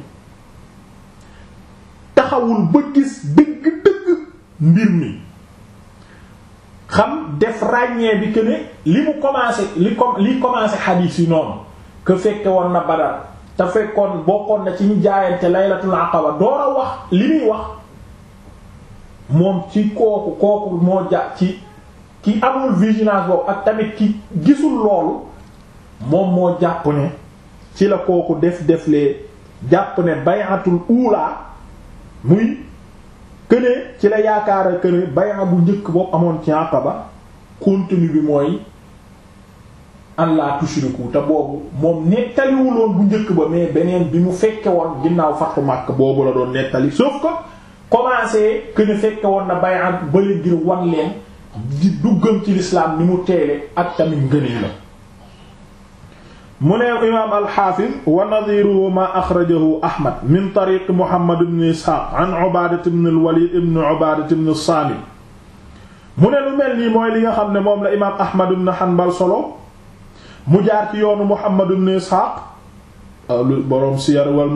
taxawul ba gis dëgg-dëgg mbir mi xam def ràññee bi que ne li mu commencé li com li commencé xadiis yi noonu que fekke woon na Badar te fekkoon bokkoon na ci ñu jaayante laylatul aqaba door a wax li muy wax moom ci kooku kooku moo ja ci ki amul vigilance boobu ak tamit ki gisul loolu moom moo jàpp ne ci la kooku def deflee jàpp ne bayatul uulaa muy këne ci la yaakaara këne bay'a bu njëkk boobu amoon ci Aqaba contenu bi mooy Allah tushriku te boobu moom nettaliwuloon bu njëkk ba mais beneen bi mu fekke woon ginnaaw Fathu Makka boobu la doon nettali sauf que commencé këne fekke woon na bay'a bale ngir wan leen di duggam ci l'islam ni mu teele ak tamit ngënee la mu ne imaam alxaafiz wa nadiruhu ma axrajahu ahmad min tariq muhammad ibn isxaaq an ubaadat ibn alwalid ibn ubaadat ibn saamit mu ne lu mel nii mooy li nga xam ne moom la imaam ahmad ibn hanbal solo mu jaar ci yoonu muhammad ibn isxaaq boroom siyar wal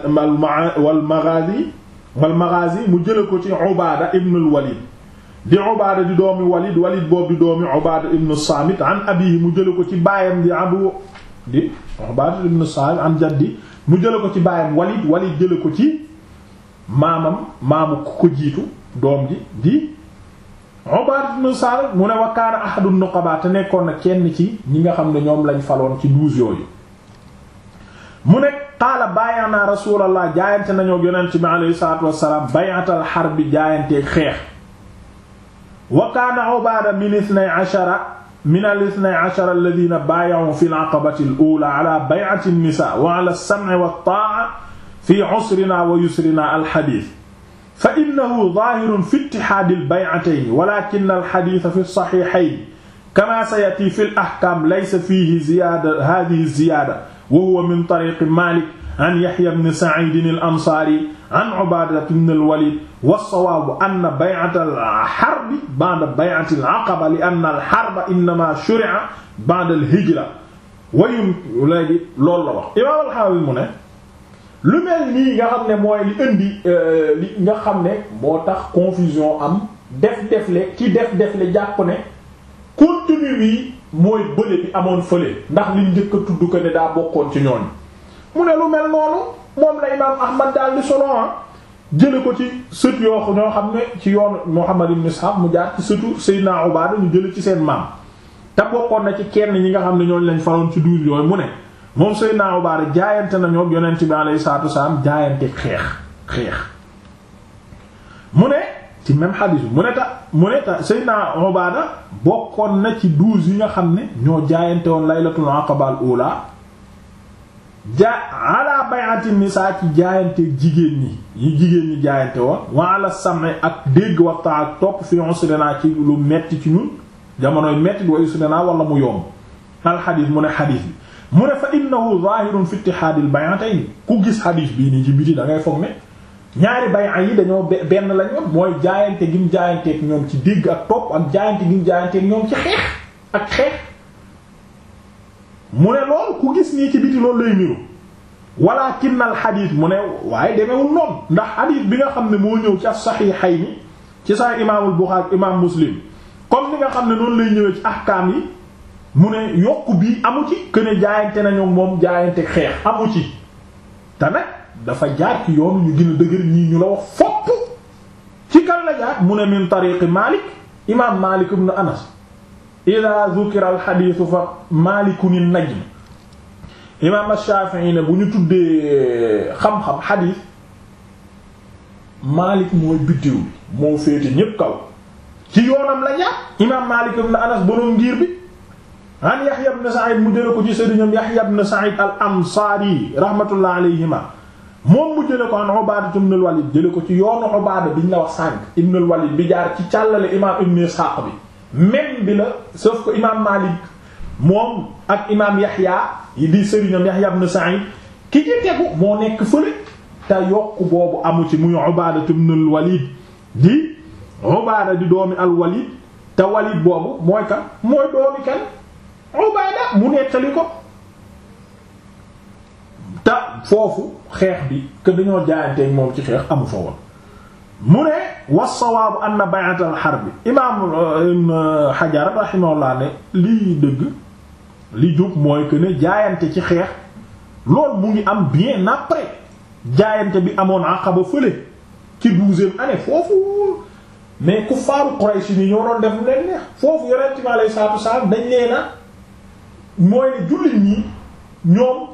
maghazi wal maghazi mu jële ko ci ubaada ibn alwalid di ubaada di doomi walid walid boobu di doomi ubaada ibn saamit an abihi mu jële ko ci baayam di abu di Ubaada ibn Sa'id an jaddi mu jële ko ci baayam Walid Walid jële ko ci maamam maamu ku ko jiitu doom ji di Ubaada ibn Sa'id mu ne wa kaana ahadu nuqaba te nekkoon na kenn ci ñi nga xam ne ñoom lañ faloon ci douze yooyu mu ne qaala baayaana rasulallah jaayante nañoo yonent bi alayhi salaatu wassalaam bay'atal harbi jaayanteeg xeex wa kaana Ubaada min ithnay ashara min al-ithnay ashara alladhina baayahu fi al-aqabati al-ula ala bay'ati an-nisa wa ala as-sam'i wat-ta'a fi 'usrina wa yusrina al-hadith fa innahu dhahirun fi ittihad al-bay'atayn walakin al-hadith fi as-sahihayn kama sayati fi al-ahkam laysa fihi ziyada hadhihi az-ziyada wa huwa min tariq Malik an Yahya ibn Sa'id al-Ansari an Ubadah ibn al-Walid was-sawab anna bay'at al-harb ba'da bay'at al-aqaba li anna al-harba innama shuri'a ba'da al-hijra wayum léegi loolu la wax imam al-Hafiz mu ne lu mel nii nga xam ne mooy li indi li nga xam ne moo tax confusion am def defle ci def defle jàpp ne contenu bi mooy bële bi amoon fële ndax liñ njëkk a tudd ko ne daa bokkoon ci ñooñ mu ne lu mel noonu moom la imaam Ahmad daal di solo jële ko ci sët yoo ñoo xam ne ci yoon Muhammad ibn Ishaq mu jaar ci sëtu Seydina Ubaada ñu jële ci seen maam te bokkoon na ci kenn ñi nga xam ne ñooñu lañ faloon ci douze yooyu mu ne moom Seydina Ubaada jaayante na ñoo yonent bi alayhi salaatu wasalaam jaayante xeex xeex mu ne ci même hadith mu ne ta mu ne ta Seydina Ubaada bokkoon na ci douze yi nga xam ne ñoo jaayante woon laylatul aqaba al ula ja ala bay'ati nisaa ci jaayante jigéen ñi yi jigéen ñi jaayante woon wa ala sam'i ak dégg waxta ak topp fi usrina ci lu metti ci ñun jamonoy metti wa usrina wala mu yomb al xadiis mu ne xadiis bi mu ne fa innahu zahirun fi ittihad al bay'atayn ku gis xadiis bii nii ci biti da ngay foog ne ñaari bay'a yi dañoo benn lañu mooy jaayante gi mu jaayanteeg ñoom ci digg ak topp ak jaayante gi mu jaayanteeg ñoom ci xeex ak xeex mu ne lool ku gis nii ci biti loolu lay niru walakin al xadiis mu ne waaye demewul noonu ndax xadiis bi nga xam ne moo ñëw ci as-Sahihayni ci sax imaamul Buxaari imaam Muslim comme ni nga xam ne noonu lay ñëwee ci ahkaam yi mu ne yokk bi amu ci que ne jaayante nañu moom jaayante xeex amu ci te nag dafa jaar ci yoon ñu gën a dëgër ñii ñu la wax fopp ci kan la jaar mu ne min tariqi Malik imaam Malik ibn Anas ida dhukira al hadith fa Malikun an-najm imaam Shafi'i ne bu ñu tuddee xam-xam hadith Malik mooy biddiw bi moo féete ñépp kaw ci yoonam la jaar imaam Malik ibn Anas borom ngir bi an Yahya ibn Sa'id mu jële ko ci sëriñam Yahya ibn Sa'id al-Ansari rahmatullah alayhima moom mu jële ko an Ubaada ibn al-Walid jële ko ci yoonu Ubaada biñ la wax sànq ibn al-Walid bi jaar ci càllale imaam ibn Ishaq bi même bi la sauf que imaam Malik moom ak imaam Yahya yi di sëriñam Yahya ibn Sa'id ki ci tegu moo nekk fële te yokk boobu amu ci muy Ubaada ibn al-Walid di Ubaada di doomi al-Walid te Walid boobu mooy kan mooy doomi kan Ubaada mu nettali ko te foofu xeex bi que dañoo jaayanteeg moom ci xeex amu fa woon mu ne was-sawaabu anna bay'at al-harb imaam Ibn Hajar rahimahullah ne lii dëgg li jub mooy que ne jaayante ci xeex loolu mu ngi am bien après jaayante bi amoon Aqaba fële ci douzième année foofu mais kuffaaru Quraysh ni ñoo doon def lu leen neex foofu Yonent bi alayhi salaatu wassalaam dañ nee na mooy ne jullit ñi ñoom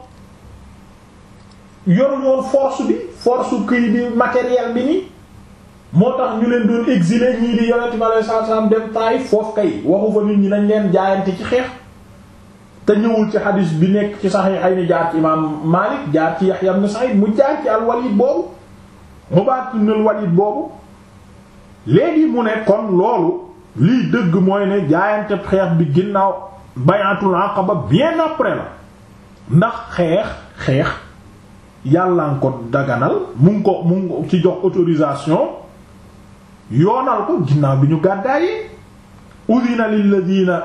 yoru yoon force bi force këy bi matériel bi nii moo tax ñu leen doon exiler ñii di Yonent bi alayhi salaatu wassalaam dem Taayif foofu kay waxu fa nit ñi nañ leen jaayante ci xeex te ñëwul ci xadis bi nekk ci Sahihayni jaar ci imaam Maalik jaar ci Yahya ibn Sa'id mu jaar ci al-Walid boobu Ubaad ibn al-Walid boobu léegi mu ne kon loolu liy dëgg mooy ne jaayante xeex bi ginnaaw bayatul Aqaba bien après la ndax xeex xeex yàlla nga ko daganal mu ngi ko mu ngi ko ci jox autorisation yoonal ko ginnaaw bi ñu gàddaayee udina lilladina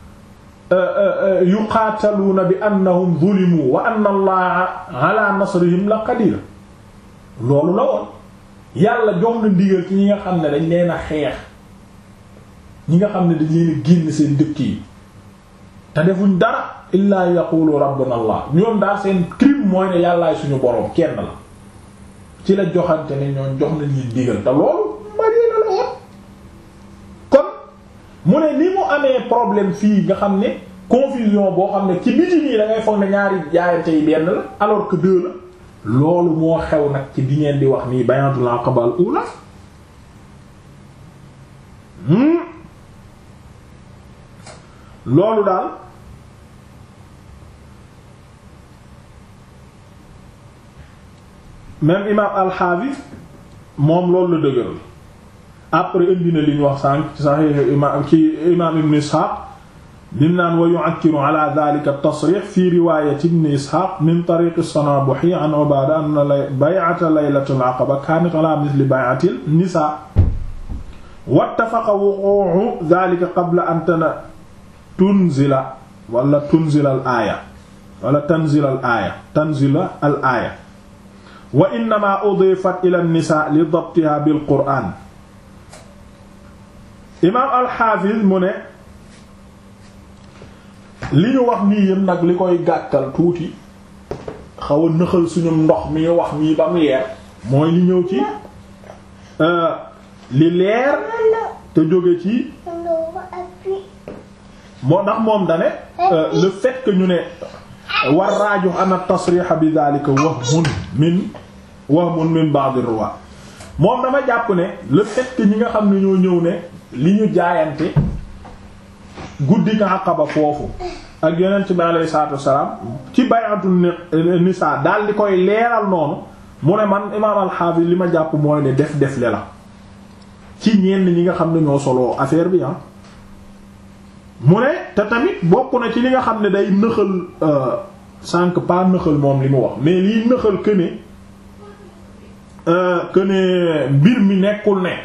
yuqaataluuna bi annahum zulimu wa anna allaha ala nasrihim la qadir loolu la woon yàlla jox na ndigal ci ñi nga xam ne dañ leen a xeex ñi nga xam ne dañ leen a génn seen dëkk yi te defuñ dara illaa yaqulu rabbuna allah ñoom daal seen crime mooy ne yàllaay suñu boroom kenn la ci la joxante ne ñoon jox nañ leen ndigal te loolu Madina la woon kon mu ne ni mu amee problème fii nga xam ne confusion boo xam ne ci biti nii da ngay foog ne ñaari jaayante yi benn la alors que deux la loolu moo xew nag ci bi ngeen di wax nii bayatul aqaba al ula loolu daal même imam al-Hafiz moom loolu la dëgëral après indi na li ñu wax sànq ci Sahih imam ci imam Ibn Ishaq dim naan wa yu'akkiru ala dhalika at-tasrih fi riwayat Ibn Ishaq min tariq as-Sanabuhi an Ubada anna bay'ata laylat al-aqaba kanat ala mithli bay'ati an-nisa wattafaqa wuqu'u dhalika qabla an tunzila wala tunzila al-aya wala tanzila al-aya tanzila al-aya wa innama udifat ila an-nisa li dabtiha bil Qur'an imaam al-Hafiz mu ne li ñu wax nii yëpp nag li koy gàttal tuuti xaw a nëxal suñu ndox mi wax nii ba mu leer mooy li ñëw ci li leer te jóge ci moo ndax moom dane le fait que ñu ne war raaju ana tasriha bi dhalika wahmun min wahmun min ba'd ar-ruwa moom dama jàpp ne le fait que ñi nga xam ne ñoo ñëw ne li ñu jaayante guddi nga Aqaba foofu ak yonent bi alayhi salaatu wassalaam ci bay'atul nisaa daal di koy leeral noonu mu ne man imaam al-Hafiz li ma jàpp mooy ne def def le la ci ñenn ñi nga xam ne ñoo solo affaire bi ah mu ne te tamit bokk na ci li nga xam ne day nëxal sànq pas nëxal moom li mu wax mais liy nëxal que ne que ne mbir mi nekkul ne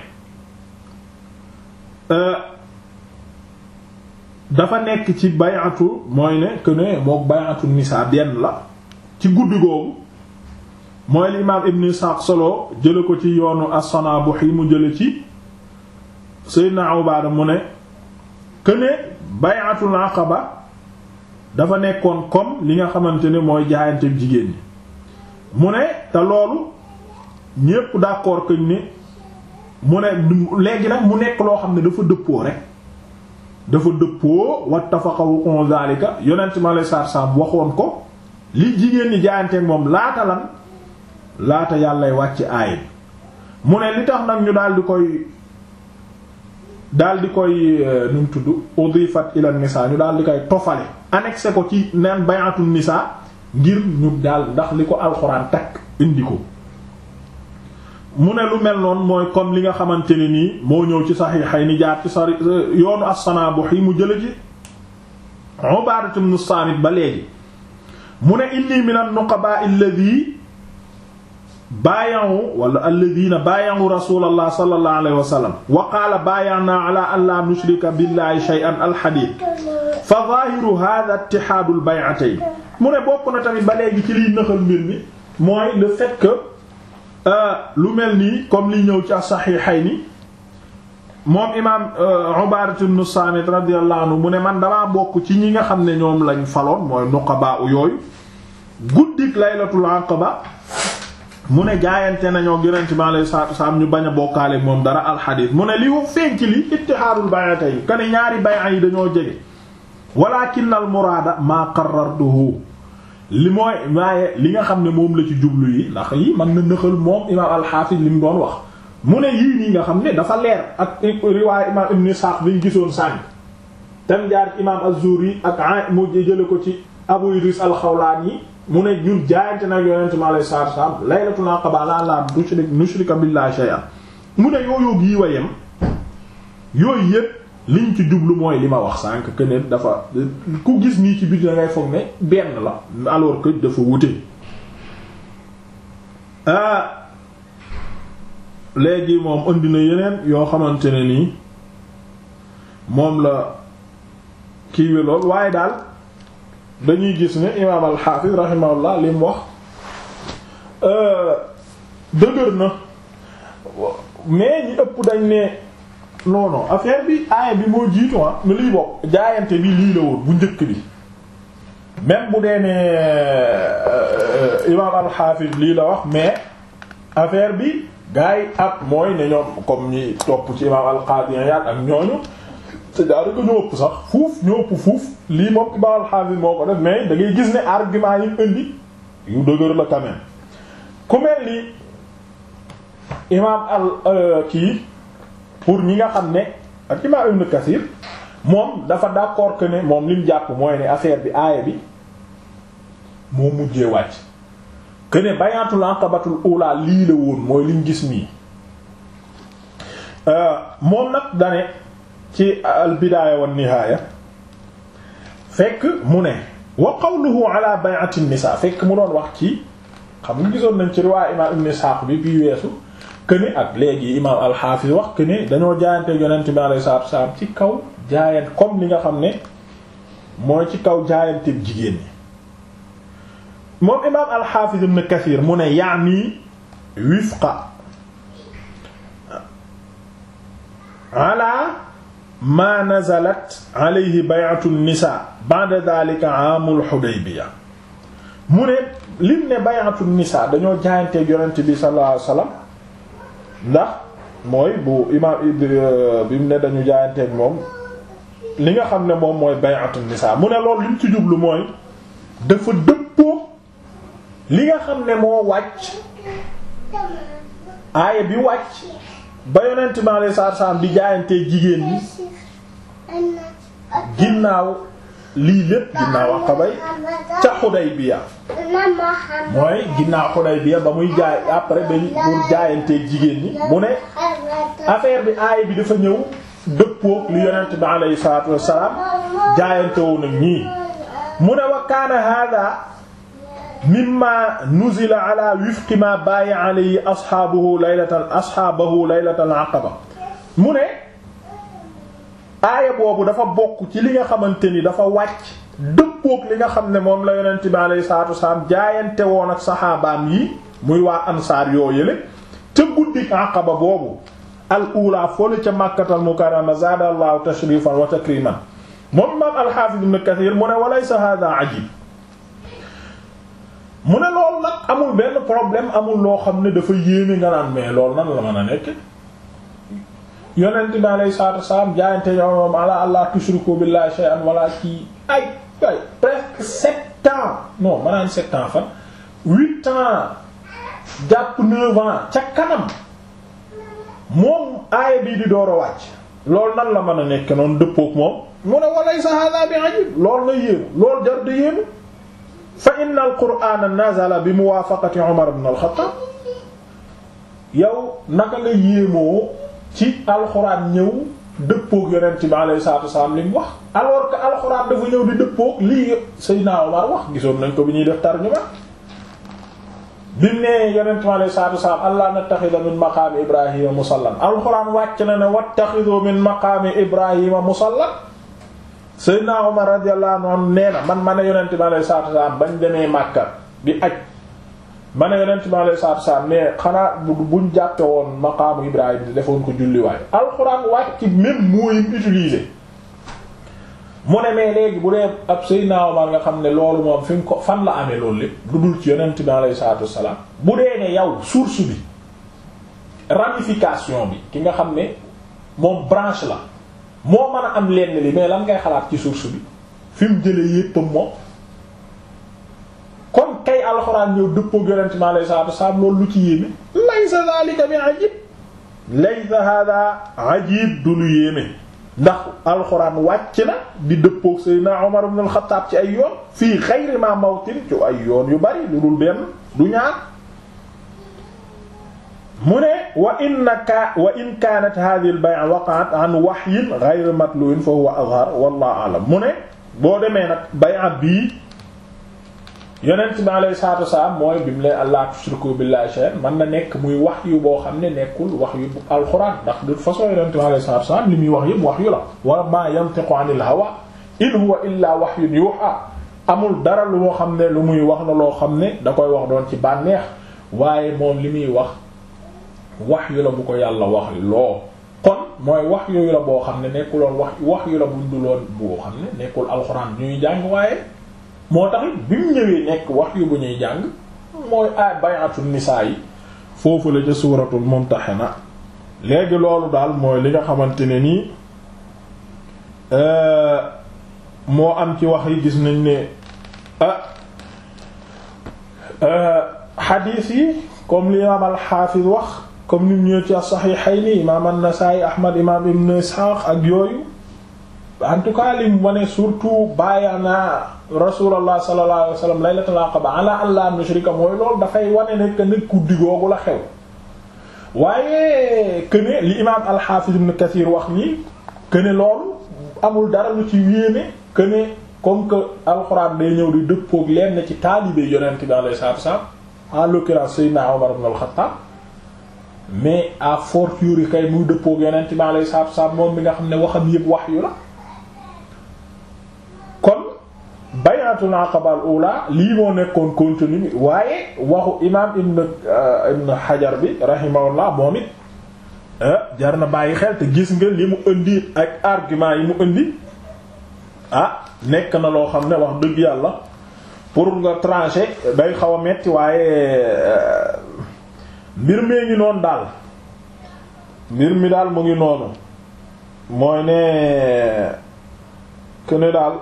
dafa nekk ci bayatu mooy ne que ne mook bayatu nisa benn la ci guddi googu mooy li imaam ibn Isaaq solo jële ko ci yoonu as-Sanaabuhi mu jële ci Seydina Ubaada mu ne que ne bayatul aqaba dafa nekkoon comme li nga xamante ne mooy jaayante jigéen ñi mu ne te loolu ñépp d'accord que ni mu ne léegi nag mu nekk loo xam ne dafa dëppoo rek dafa dëppoo wattafaqahu on zalika yonent ma lay sar sam waxoon ko li jigéen ñi jaayanteeg moom laata lan laata yàllay wàcc aay mu ne li tax nag ñu daal di koy daal di koy nu mu tudd udifat ila nisa ñu daal di koy tofale annexé ko ci naan bayatul nisa ngir ñu daal ndax li ko alxuraan takk indi ko mu ne lu mel noonu mooy comme li nga xamante ne nii moo ñëw ci saxiixay ni jaar ci sari yoonu as-Sanaabuhi mu jële ci Ubaadatu ibn Saamit ba léegi mu ne inni min an-nuqabaa alladhi baayahu wala alladhina baayahu rasulallah sallallahu alayhi wa sallam wa qaala baayana ala an la nushrika billahi shay'an al-hadiid fa zaahiru hadha ittihaadu al-bay'atayn mu ne bokk na tamit ba léegi ci liy nëxal mbir mi mooy le fait que lu mel nii comme li ñëw ci as-Sahihayni moom imaam Ubaadatu ibn Saamit radiyallahu anhu mu ne man damaa bokk ci ñi nga xam ne ñoom lañ faloon mooy nuqabaa yooyu guddik laylatul aqaba mu ne jaayante nañoo Yonent bi alayhi salaatu wasallam ñu bañ a bokkaale moom dara alxadiis mu ne li feeñ ci li ittihaadul bay'atayn kan ñaari bay'a yi dañoo jege walaakin al muraada maa qarrartuhu li mooy waaye li nga xam ne moom la ci jublu yi ndax yi man na nëxal moom imaam alxaafis li mu doon wax mu ne yii nii nga xam ne dafa leer ak riwaay imaam ibn Isaaq bi ñu gisoon sànni tam jaar ci imaam az-Zuhri ak mu jële ko ci Abu Idris al-Xawlaani mu ne ñun jaayante nag yonente mi alayhi salaatu wa salaam laylatul aqaba la la nushrika billahi shay'an mu ne yooyu yi wayem yooyu yépp liñ ci jublu mooy li ma wax sànq que ne dafa ku gis nii ci biir da ngay foog ne benn la alors que dafa wute ah léegi moom indi na yeneen yoo xamante ne nii moom la kiiwe lool waaye daal dañuy gis ne imaam al-Hafiz rahimahullah li mu wax dëgër na mais ñi ëpp dañ ne non non affaire bi aaya bi moo jiitu ah mi liy bokk jaayante bi lii la woon bu njëkk bi même bu dee ne imaam al-Hafiz lii la wax mais affaire bi gars yi ak mooy ne ñoom comme ñi topp ci imaam al-Qadi Iyad ak ñooñu te daal ko ñoo ëpp sax fuuf ñoo ëpp fuuf lii moom imaam al-Hafiz moo ko def mais da ngay gis ne argument yi indi yu dëgër la quand même ku mel ni imaam al kii. pour ñi nga xam ne ak imaam Ibn Kathir moom dafa d'accord que ne moom li mu jàpp mooy ne affaire bi aaya bi moo mujjee wàcc que ne bayatul aqabatul ula lii la woon mooy liñ gis nii moom nag dane ci al bidaaya wan nihaaya fekk mu ne wa qawluhu ala bay'ati nisa fekk mu doon wax ci xam nga gisoon nañ ci riwaaya imaam Ibn Ishaq bi bii weesu këne ak léegi imaam alxaafis wax këne dañoo jaayante yonent bi alayhi salaatu wasallam ci kaw jaayante comme li nga xam ne mooy ci kaw jaayante jigéen ñi moom imaam alxaafis ibn Kasiir mu ne yaani wifqa ala ma nazalat alayhi bay'atu nisaa ba'da dhalika aamul Hudaybiya mu ne lim ne bay'atu nisaa dañoo jaayante yonent bi sallallahu alayhi wasallam ndax mooy bu imaam bi mu ne dañu jaayanteeg moom li nga xam ne moom mooy bay'atun nisaa mu ne loolu li mu ci jublu mooy dafa dëppoo li nga xam ne moo wàcc aaya bi wàcc ba yonent mi alayhi salaatu salaam di jaayanteeg jigéen ñi ginnaaw lii lépp ginnaaw Aqaba ca Xudaybiya mooy ginnaaw Xudaybiya ba muy jaay après ba pour jaayanteeg jigéen ñi mu ne affaire bi aaya bi dafa ñëw dëppook li yonent bi alayhi salaatu wassalaam jaayante woon ak ñii mu ne wa kaana hada mimma nuzila ala wifqi ma bàyyi alayhi asxaabuhu laylatal asxaabahu laylatal aqaba mu ne aaya boobu dafa bokk ci li nga xamante ni dafa wàcc dëppook li nga xam ne moom la yonent bi alayhi salaatu wasalaam jaayante woon ak saxaabaam yi muy waa ansaar yoo yële ca guddik aqaba boobu al ula foole ca màkkatal mukarrama zaada allahu tashrifan wa takriman moom imaam alxaafis ibn kathir mu ne walaysa hada ajib mu ne loolu nag amul benn problème amul loo xam ne dafa yéeme nga naan mais loolu nan la mën a nekk yonent bi alayhi salaatu wasalaam jaayante ñoom ala allah tushriku billahi shay'an wala ci ay ay presque sept ans non ma naan sept ans fan huit ans jàpp neuf ans ca kanam moom aaya bii di door a wàcc loolu nan la mën a nekk noonu dëppook moom mu ne walaysa hada bi ajib loolu na yéemu loolu jar de yéemu fa inna al qur'ana nazala bi muwaafaqati umar ibn al xattaab yow naka nga yéemoo ci alxuraan ñëw dëppook yonent bi alayhi salaatu wasalaam li mu wax alors que alxuraan dafa ñëw di dëppook lii Seydina Omar wax gisoon nañ ko bi ñuy def tarjuma bi mu nee yonent bi alayhi salaatu wasalaam allah nattaxida min maqaami Ibrahima musallan alxuraan wàcc na ne wattaxidu min maqaami Ibrahima musallan Seydina Omar radiyallahu anhu nee na man ma ne yonent bi alayhi salaatu wasalaam bañ demee Makka di aj ma ne yonent bi alayhi salaatu wasalaam mais xanaa buñ jàppe woon maqaamu Ibrahima di defoon ko julliwaay alxuraan wàcc ci même mot yi mu utilisé mu ne mais léegi bu dee ab Seydina Omar nga xam ne loolu moom fi mu ko fan la amee loolu lépp lu dul ci yonent bi alayhi salaatu wasalaam bu dee ne yow source bi ramification bi ki nga xam ne moom branche la moo mën a am lenn li mais lan ngay xalaat ci source bi fi mu jëlee yéppam moom kon kay alxuraan ñëw dëppoo yonent mi alayhi salaatu wasalaam loolu lu ci yéeme laysa zalika bi ajib laysa hada ajib du lu yéeme ndax alxuraan wàcc na di dëppook Seydina Umar ibn al-Khattab ci ay yoon fii xayri ma mawtin ci ay yoon yu bari lu dul benn du ñaar mu ne wa inna ka wa in kaanat hadhihi al-bay'a waqa'at an wahyin ghayri matlu'in fa huwa azhar wallahu a'lam mu ne boo demee nag bay'a bii yonent bi alayhi salaatu wasalaam mooy bi mu leen allah tushriku billahi shay'an man na nekk muy wax yu boo xam ne nekkul wax yu alxuraan ndax de toute façon yonent bi alayhi salaatu wasalaam li muy wax yëpp wax yu la wa ma yantiqu anil hawa in huwa illa wahyun yuha amul dara lu moo xam ne lu muy wax na loo xam ne da koy wax doon ci bànneex waaye moom li muy wax wax yu la bu ko yàlla wax loo kon mooy wax yooyu la boo xam ne nekkuloon wax wax yu la buñ duloon boo xam ne nekkul alxuraan ñuy jàng waaye moo tax bi mu ñëwee nekk wax yu bu ñuy jàng mooy ay bayatul nisaa yi foofu la ca suuratul mumtahana léegi loolu daal mooy li nga xamante ne nii moo am ci wax yi gis nañ ne xadiis yi comme li imaam al-Hafiz wax comme ni mu ñëw ci as-Sahihayni imaam an-Nasa'i Ahmad imaam Ibn Ishaq ak yooyu en tout cas li mu wane surtout bàyyaana Rasulullah sallallahu alayhi wa sallam laylatul aqaba ala an la nushrika mooy loolu dafay wane ne que ne guddi googu la xew waaye que ne li imaam al-Hafiz Ibn Kathir wax nii que ne loolu amul dara lu ci yéeme que ne comme que alxuraan day ñëw di dëppook lenn ci taalibe yonent bi alayhi salaatu wa salaam en l'occurrence Seydina Omar ibn al-Khattab mais à fortiori kay muy dëppook yonent bi alayhi salaatu wa salaam moom mi nga xam ne waxam yëpp wahyu la kon bay'atul aqaba al ula lii moo nekkoon contenu bi waaye waxu imaam ibn ibn Hajar bi rahimahullah moom it jar na bàyyi xel te gis nga li mu indi ak argument yi mu indi ah nekk na loo xam ne wax dëgg yàlla pour nga trancher day xaw a metti waaye mbir mee ngi noonu daal mbir mi daal mu ngi noonu mooy ne que ne daal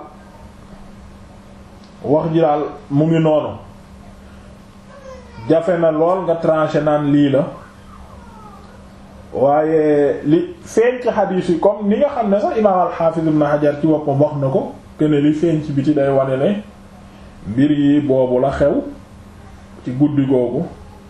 wax ji daal mu ngi noonu jafe na lool nga trancher naan lii la waaye li feeñ ci xadiis yi comme ni nga xam ne sax imaam al-Hafiz ibn Hajar ci boppam wax na ko que ne li feeñ ci biti day wane ne mbir yi boobu la xew ci guddi googu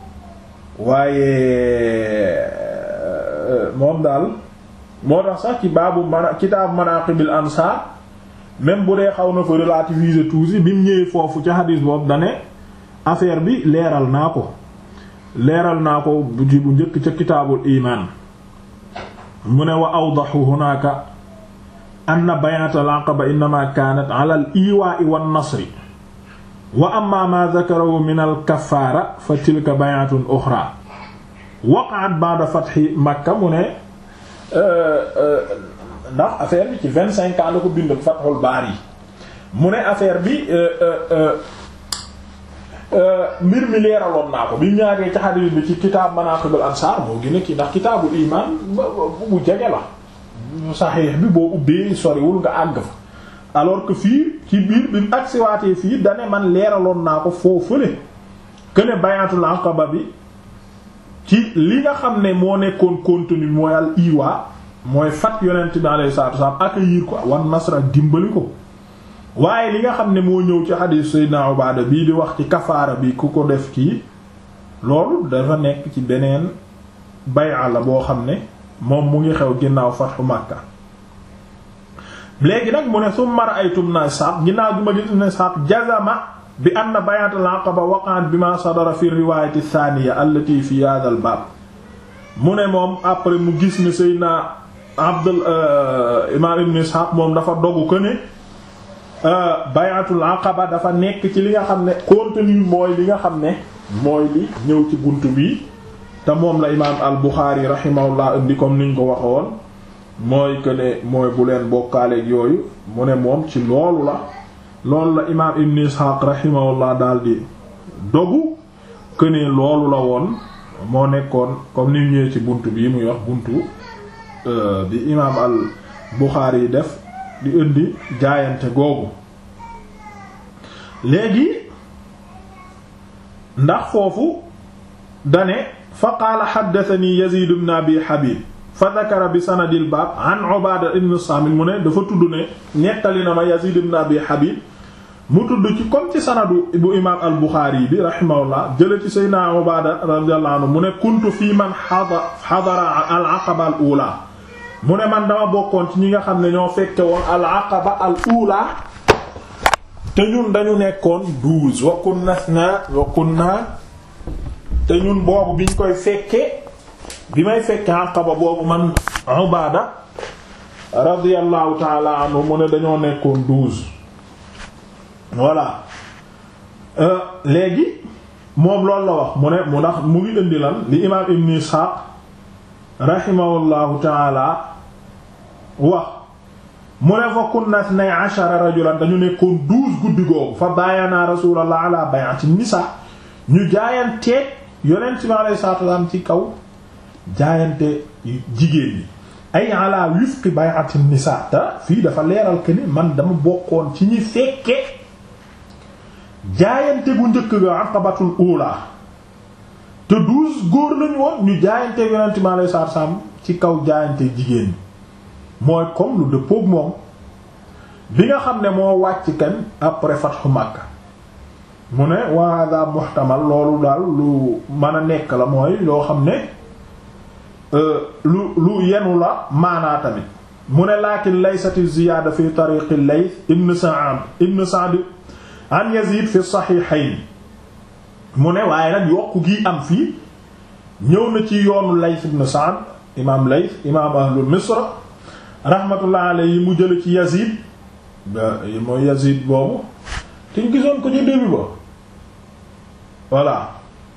waaye moom daal moo tax sax ci baabu mana kitaabu manaaqibil ansaar même bu dee xaw na fa relativiser tuuti bi mu ñëwee foofu ci xadiis boobu dane affaire bi leeral naa ko leeral naa ko ci bu njëkk ca kitaabul imaan mu ne wa awdaxu hunaaka anna bay'atul aqaba innama kaanat ala al iwaa'i wan nasri wa amma ma dakarahu min al kafaara fa tilka bay'atun uxra waqa'at ba'da fathi makka mu ne ndax affaire bi ci vingt cinq ans la ko bind Fathul Baari mu ne affaire bi mbir mi leeraloon naa ko bi ñaaree ci xadiis bi ci kitaab Manaaqibul Ansaar moo gën a kii ndax kitaabul imaan bu jege la saxiix bi boo ubbee soriwul nga àgg fa alors que fii ci biir bi mu agsiwaatee fii dane man leeraloon naa ko foo fële que ne bayatul aqaba bi ci li nga xam ne moo nekkoon contenu mooy al iwa mooy fat yonent bi alayhi salaatu wasallam accueillir ko wan nasra dimbali ko waaye li nga xam ne moo ñëw ci xadiis Seydina Ubaada bii di wax ci kafaara bi ku ko def kii loolu dafa nekk ci beneen bay'a la boo xam ne moom mu ngi xew ginnaaw fatxu Makka léegi nag mu ne summa ra'aytum na Isxaaq ginnaaw bi ma gis ne Isxaaq jazama bi anna bay'atul aqaba waqa'at bima sadara fi riwaayati thaniya allati fi hadha al baab mu ne moom après mu gis ne Seydina Abdul imaam Ibn Isxaaq moom dafa dogu ko ne bay'atul aqaba dafa nekk ci li nga xam ne contenu mooy li nga xam ne mooy li ñëw ci bunt bi te moom la imaam al Buxaari rahimahullah indi comme niñ ko waxoon mooy que ne mooy bu leen bokkaaleeg yooyu mu ne moom ci loolu la loolu la imaam Ibn Ishaq rahimahullah daal di dogu que ne loolu la woon moo nekkoon comme ni ñëwee ci bunt bii muy wax buntu bi imaam al Buxaari yi def di indi jaayante googu léegi ndax foofu dane fa qaala xaddatani Yazid ibn Abi Habib fa dakara bi sanadil baab an Ubaada ibn Saamit mu ne dafa tudd ne nettali na ma Yazid ibn Abi Habib mu tudd ci comme ci sanadu bu imaam al Buxaari bi rahimahullah jële ci Seydina Ubaada radiyallahu anhu mu ne kuntu fii man xadara al aqaba al ula mu ne man dama bokkoon ci ñi nga xam ne ñoo fekke woon al aqaba al ula te ñun dañu nekkoon douze wa kunna wa kunna te ñun boobu biñ koy fekke bi may fekke aqaba boobu man Ubaada radiyallahu taala anhu mu ne dañoo nekkoon douze voilà léegi moom loolu la wax mu ne mu ndax mu ngi indi lan li imaam Ibn Ishaq rahimahullahu taala wax mu ne fa kunna isnay ashara rajulan dañu nekkoon douze guddi googu fa baayanaa rasulallah ala bay'ati nisa ñu jaayanteeg yonent bi alayhi salaatu wasallam ci kaw jaayante jigéen ñi ay ala wifqi bay'ati nisa te fii dafa leeral que ni man dama bokkoon ci ñi fekke jaayante gu njëkk ga aqabatul ula te douze góor lañu woon ñu jaayante yonent bi alayhi salaatu wasallam ci kaw jaayante jigéen ñi mooy comme lu dëppook moom bi nga xam ne moo wàcc kan après fathu Makka mu ne wa hada muhtamal loolu daal lu mën a nekk la mooy loo xam ne lu lu yenu la maanaa tamit mu ne lakin laysat ziyaada fi tariqi Layth ibn Sa'd ibn Sa'd an Yazid fi sahihayn mu ne waaye nag yokku gi am fii ñëw na ci yoonu Layth ibn Sa'd imaam Layth imaam ahlu Misr rahmatullah alayhi mu jële ci Yazid mooy Yazid boobu te ñu gisoon ko ci début ba voilà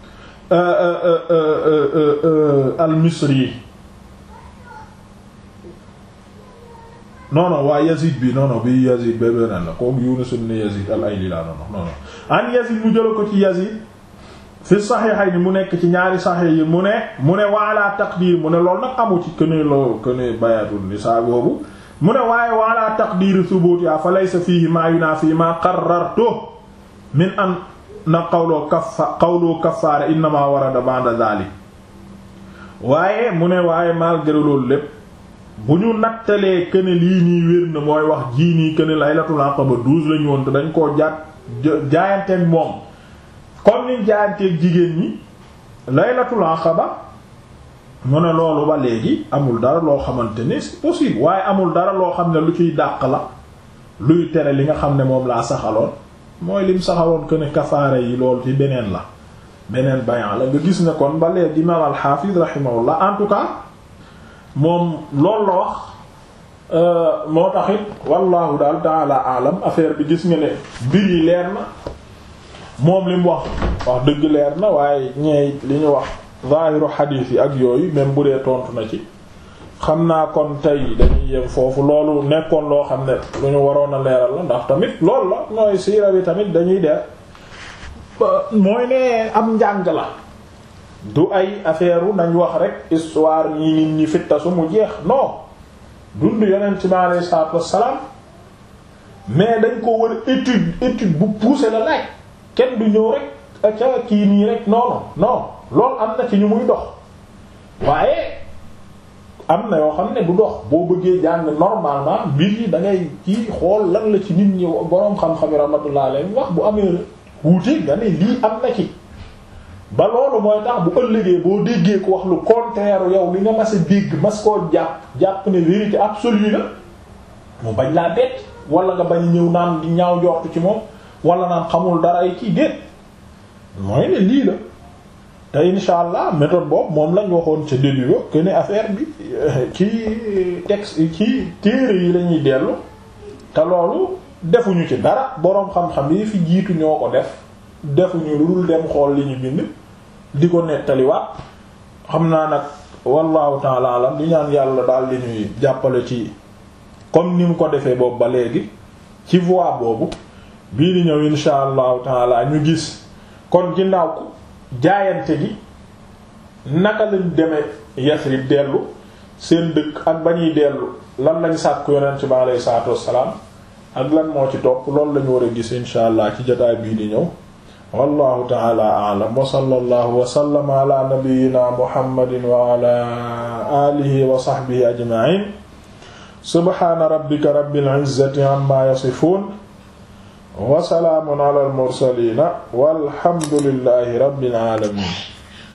al Misri non non waa Yazid bi non non bi Yazid ba beneen la kooku Yunus ibn Yazid al Ayli la non non non an Yazid mu jële ko ci Yazid fi saxiixay ni mu nekk ci ñaari saxiix yi mu ne mu ne waalaa taqdiir mu ne loolu nag amu ci këne loo këne bayatul nisaa boobu mu ne waaye waalaa taqdiir subuut yaa fa laysa fiihi maa yunaafi maa qarrartu min an na qawloo kaffa qawloo kaffaara innamaa warada ba'da zaalik waaye mu ne waaye malgré loolu lépp bu ñu nattalee këne lii nii wér na mooy wax jii nii këne laylatul aqaba douze lañu woon te dañ koo jaat jaayanteeg moom comme niñ jaayanteeg jigéen ñi laylatul aqaba mu ne loolu ba léegi amul dara loo xamante ni c'est possible waaye amul dara loo xam ne lu ciy dàq la luy tere li nga xam ne moom laa saxaloon mooy lim saxaroon que ne kafaara yi loolu ci beneen la beneen bayan la nga gis ne kon ba léegi imaam al-Hafiz rahimahullah en tout cas moom loolu la wax moo taxit wallahu daal taala alam affaire bi gis nga ne mbir yi leer na moom li mu wax wax dëgg leer na waaye ñeey li ñu wax zahiru xadiis yi ak yooyu même bu dee tontu na ci xam naa kon tey dañuy yem foofu loolu nekkoon loo xam ne lu ñu waroon a leeral la ndax tamit loolu la mooy siira bi tamit dañuy def mooy ne am njàng la du ay affaire nañ wax rek histoire ñi nit ñi fittasu mu jeex non dund yonent bi alayhi salaatu wassalaam mais dañ ko war étude étude bu poussé la laaj kenn du ñëw rek aca kii nii rek non non loolu am na ci ñu muy dox waaye am na yoo xam ne du dox boo bëggee jàng normalement mbir yi da ngay kii xool lan la ci nit ñi boroom xam-xam yi rahmatullah alayhi wax bu amee wuute nga ne lii am na ci ba loolu mooy tax bu ëllëgee boo déggee ko wax lu contraire yow li nga mas a dégg mas koo jàpp jàpp ne vérité absolue la mu bañ laa bett wala nga bañ ñëw naan di ñaaw njortu ci moom wala naan xamul dara ay kii déet mooy ne lii la te insha allah méthode boobu moom lañ waxoon ca début ba que ne affaire bi ci texte ci téere yi lañuy dellu te loolu defuñu ci dara boroom xam-xam yi fi jiitu ñoo ko def defuñu lu dul dem xool li ñu bind di ko nettaliwaat xam naa nag wallahu taala alam di ñaan yàlla daal di ñuy jàppale ci comme ni mu ko defee boobu ba léegi ci voie boobu bii di ñëw insha allahu taala ñu gis kon ginnaaw ko jaayante gi naka lañ demee Yasrib dellu seen dëkk ak ba ñuy dellu lan lañ sàkk yonent bi alayhi salaatu wassalaam ak lan moo ci topp loolu lañu war a gis insha allah ci jotaay bii di ñëw wallahu ta'ala a'lam wa sallallahu wa sallama ala nabiyyina muhammadin wa ala alihi wa sahbihi ajma'in subhana rabbika rabbil izzati amma yasifun wa salaamun ala al mursalin walhamdulillahi rabbil alamin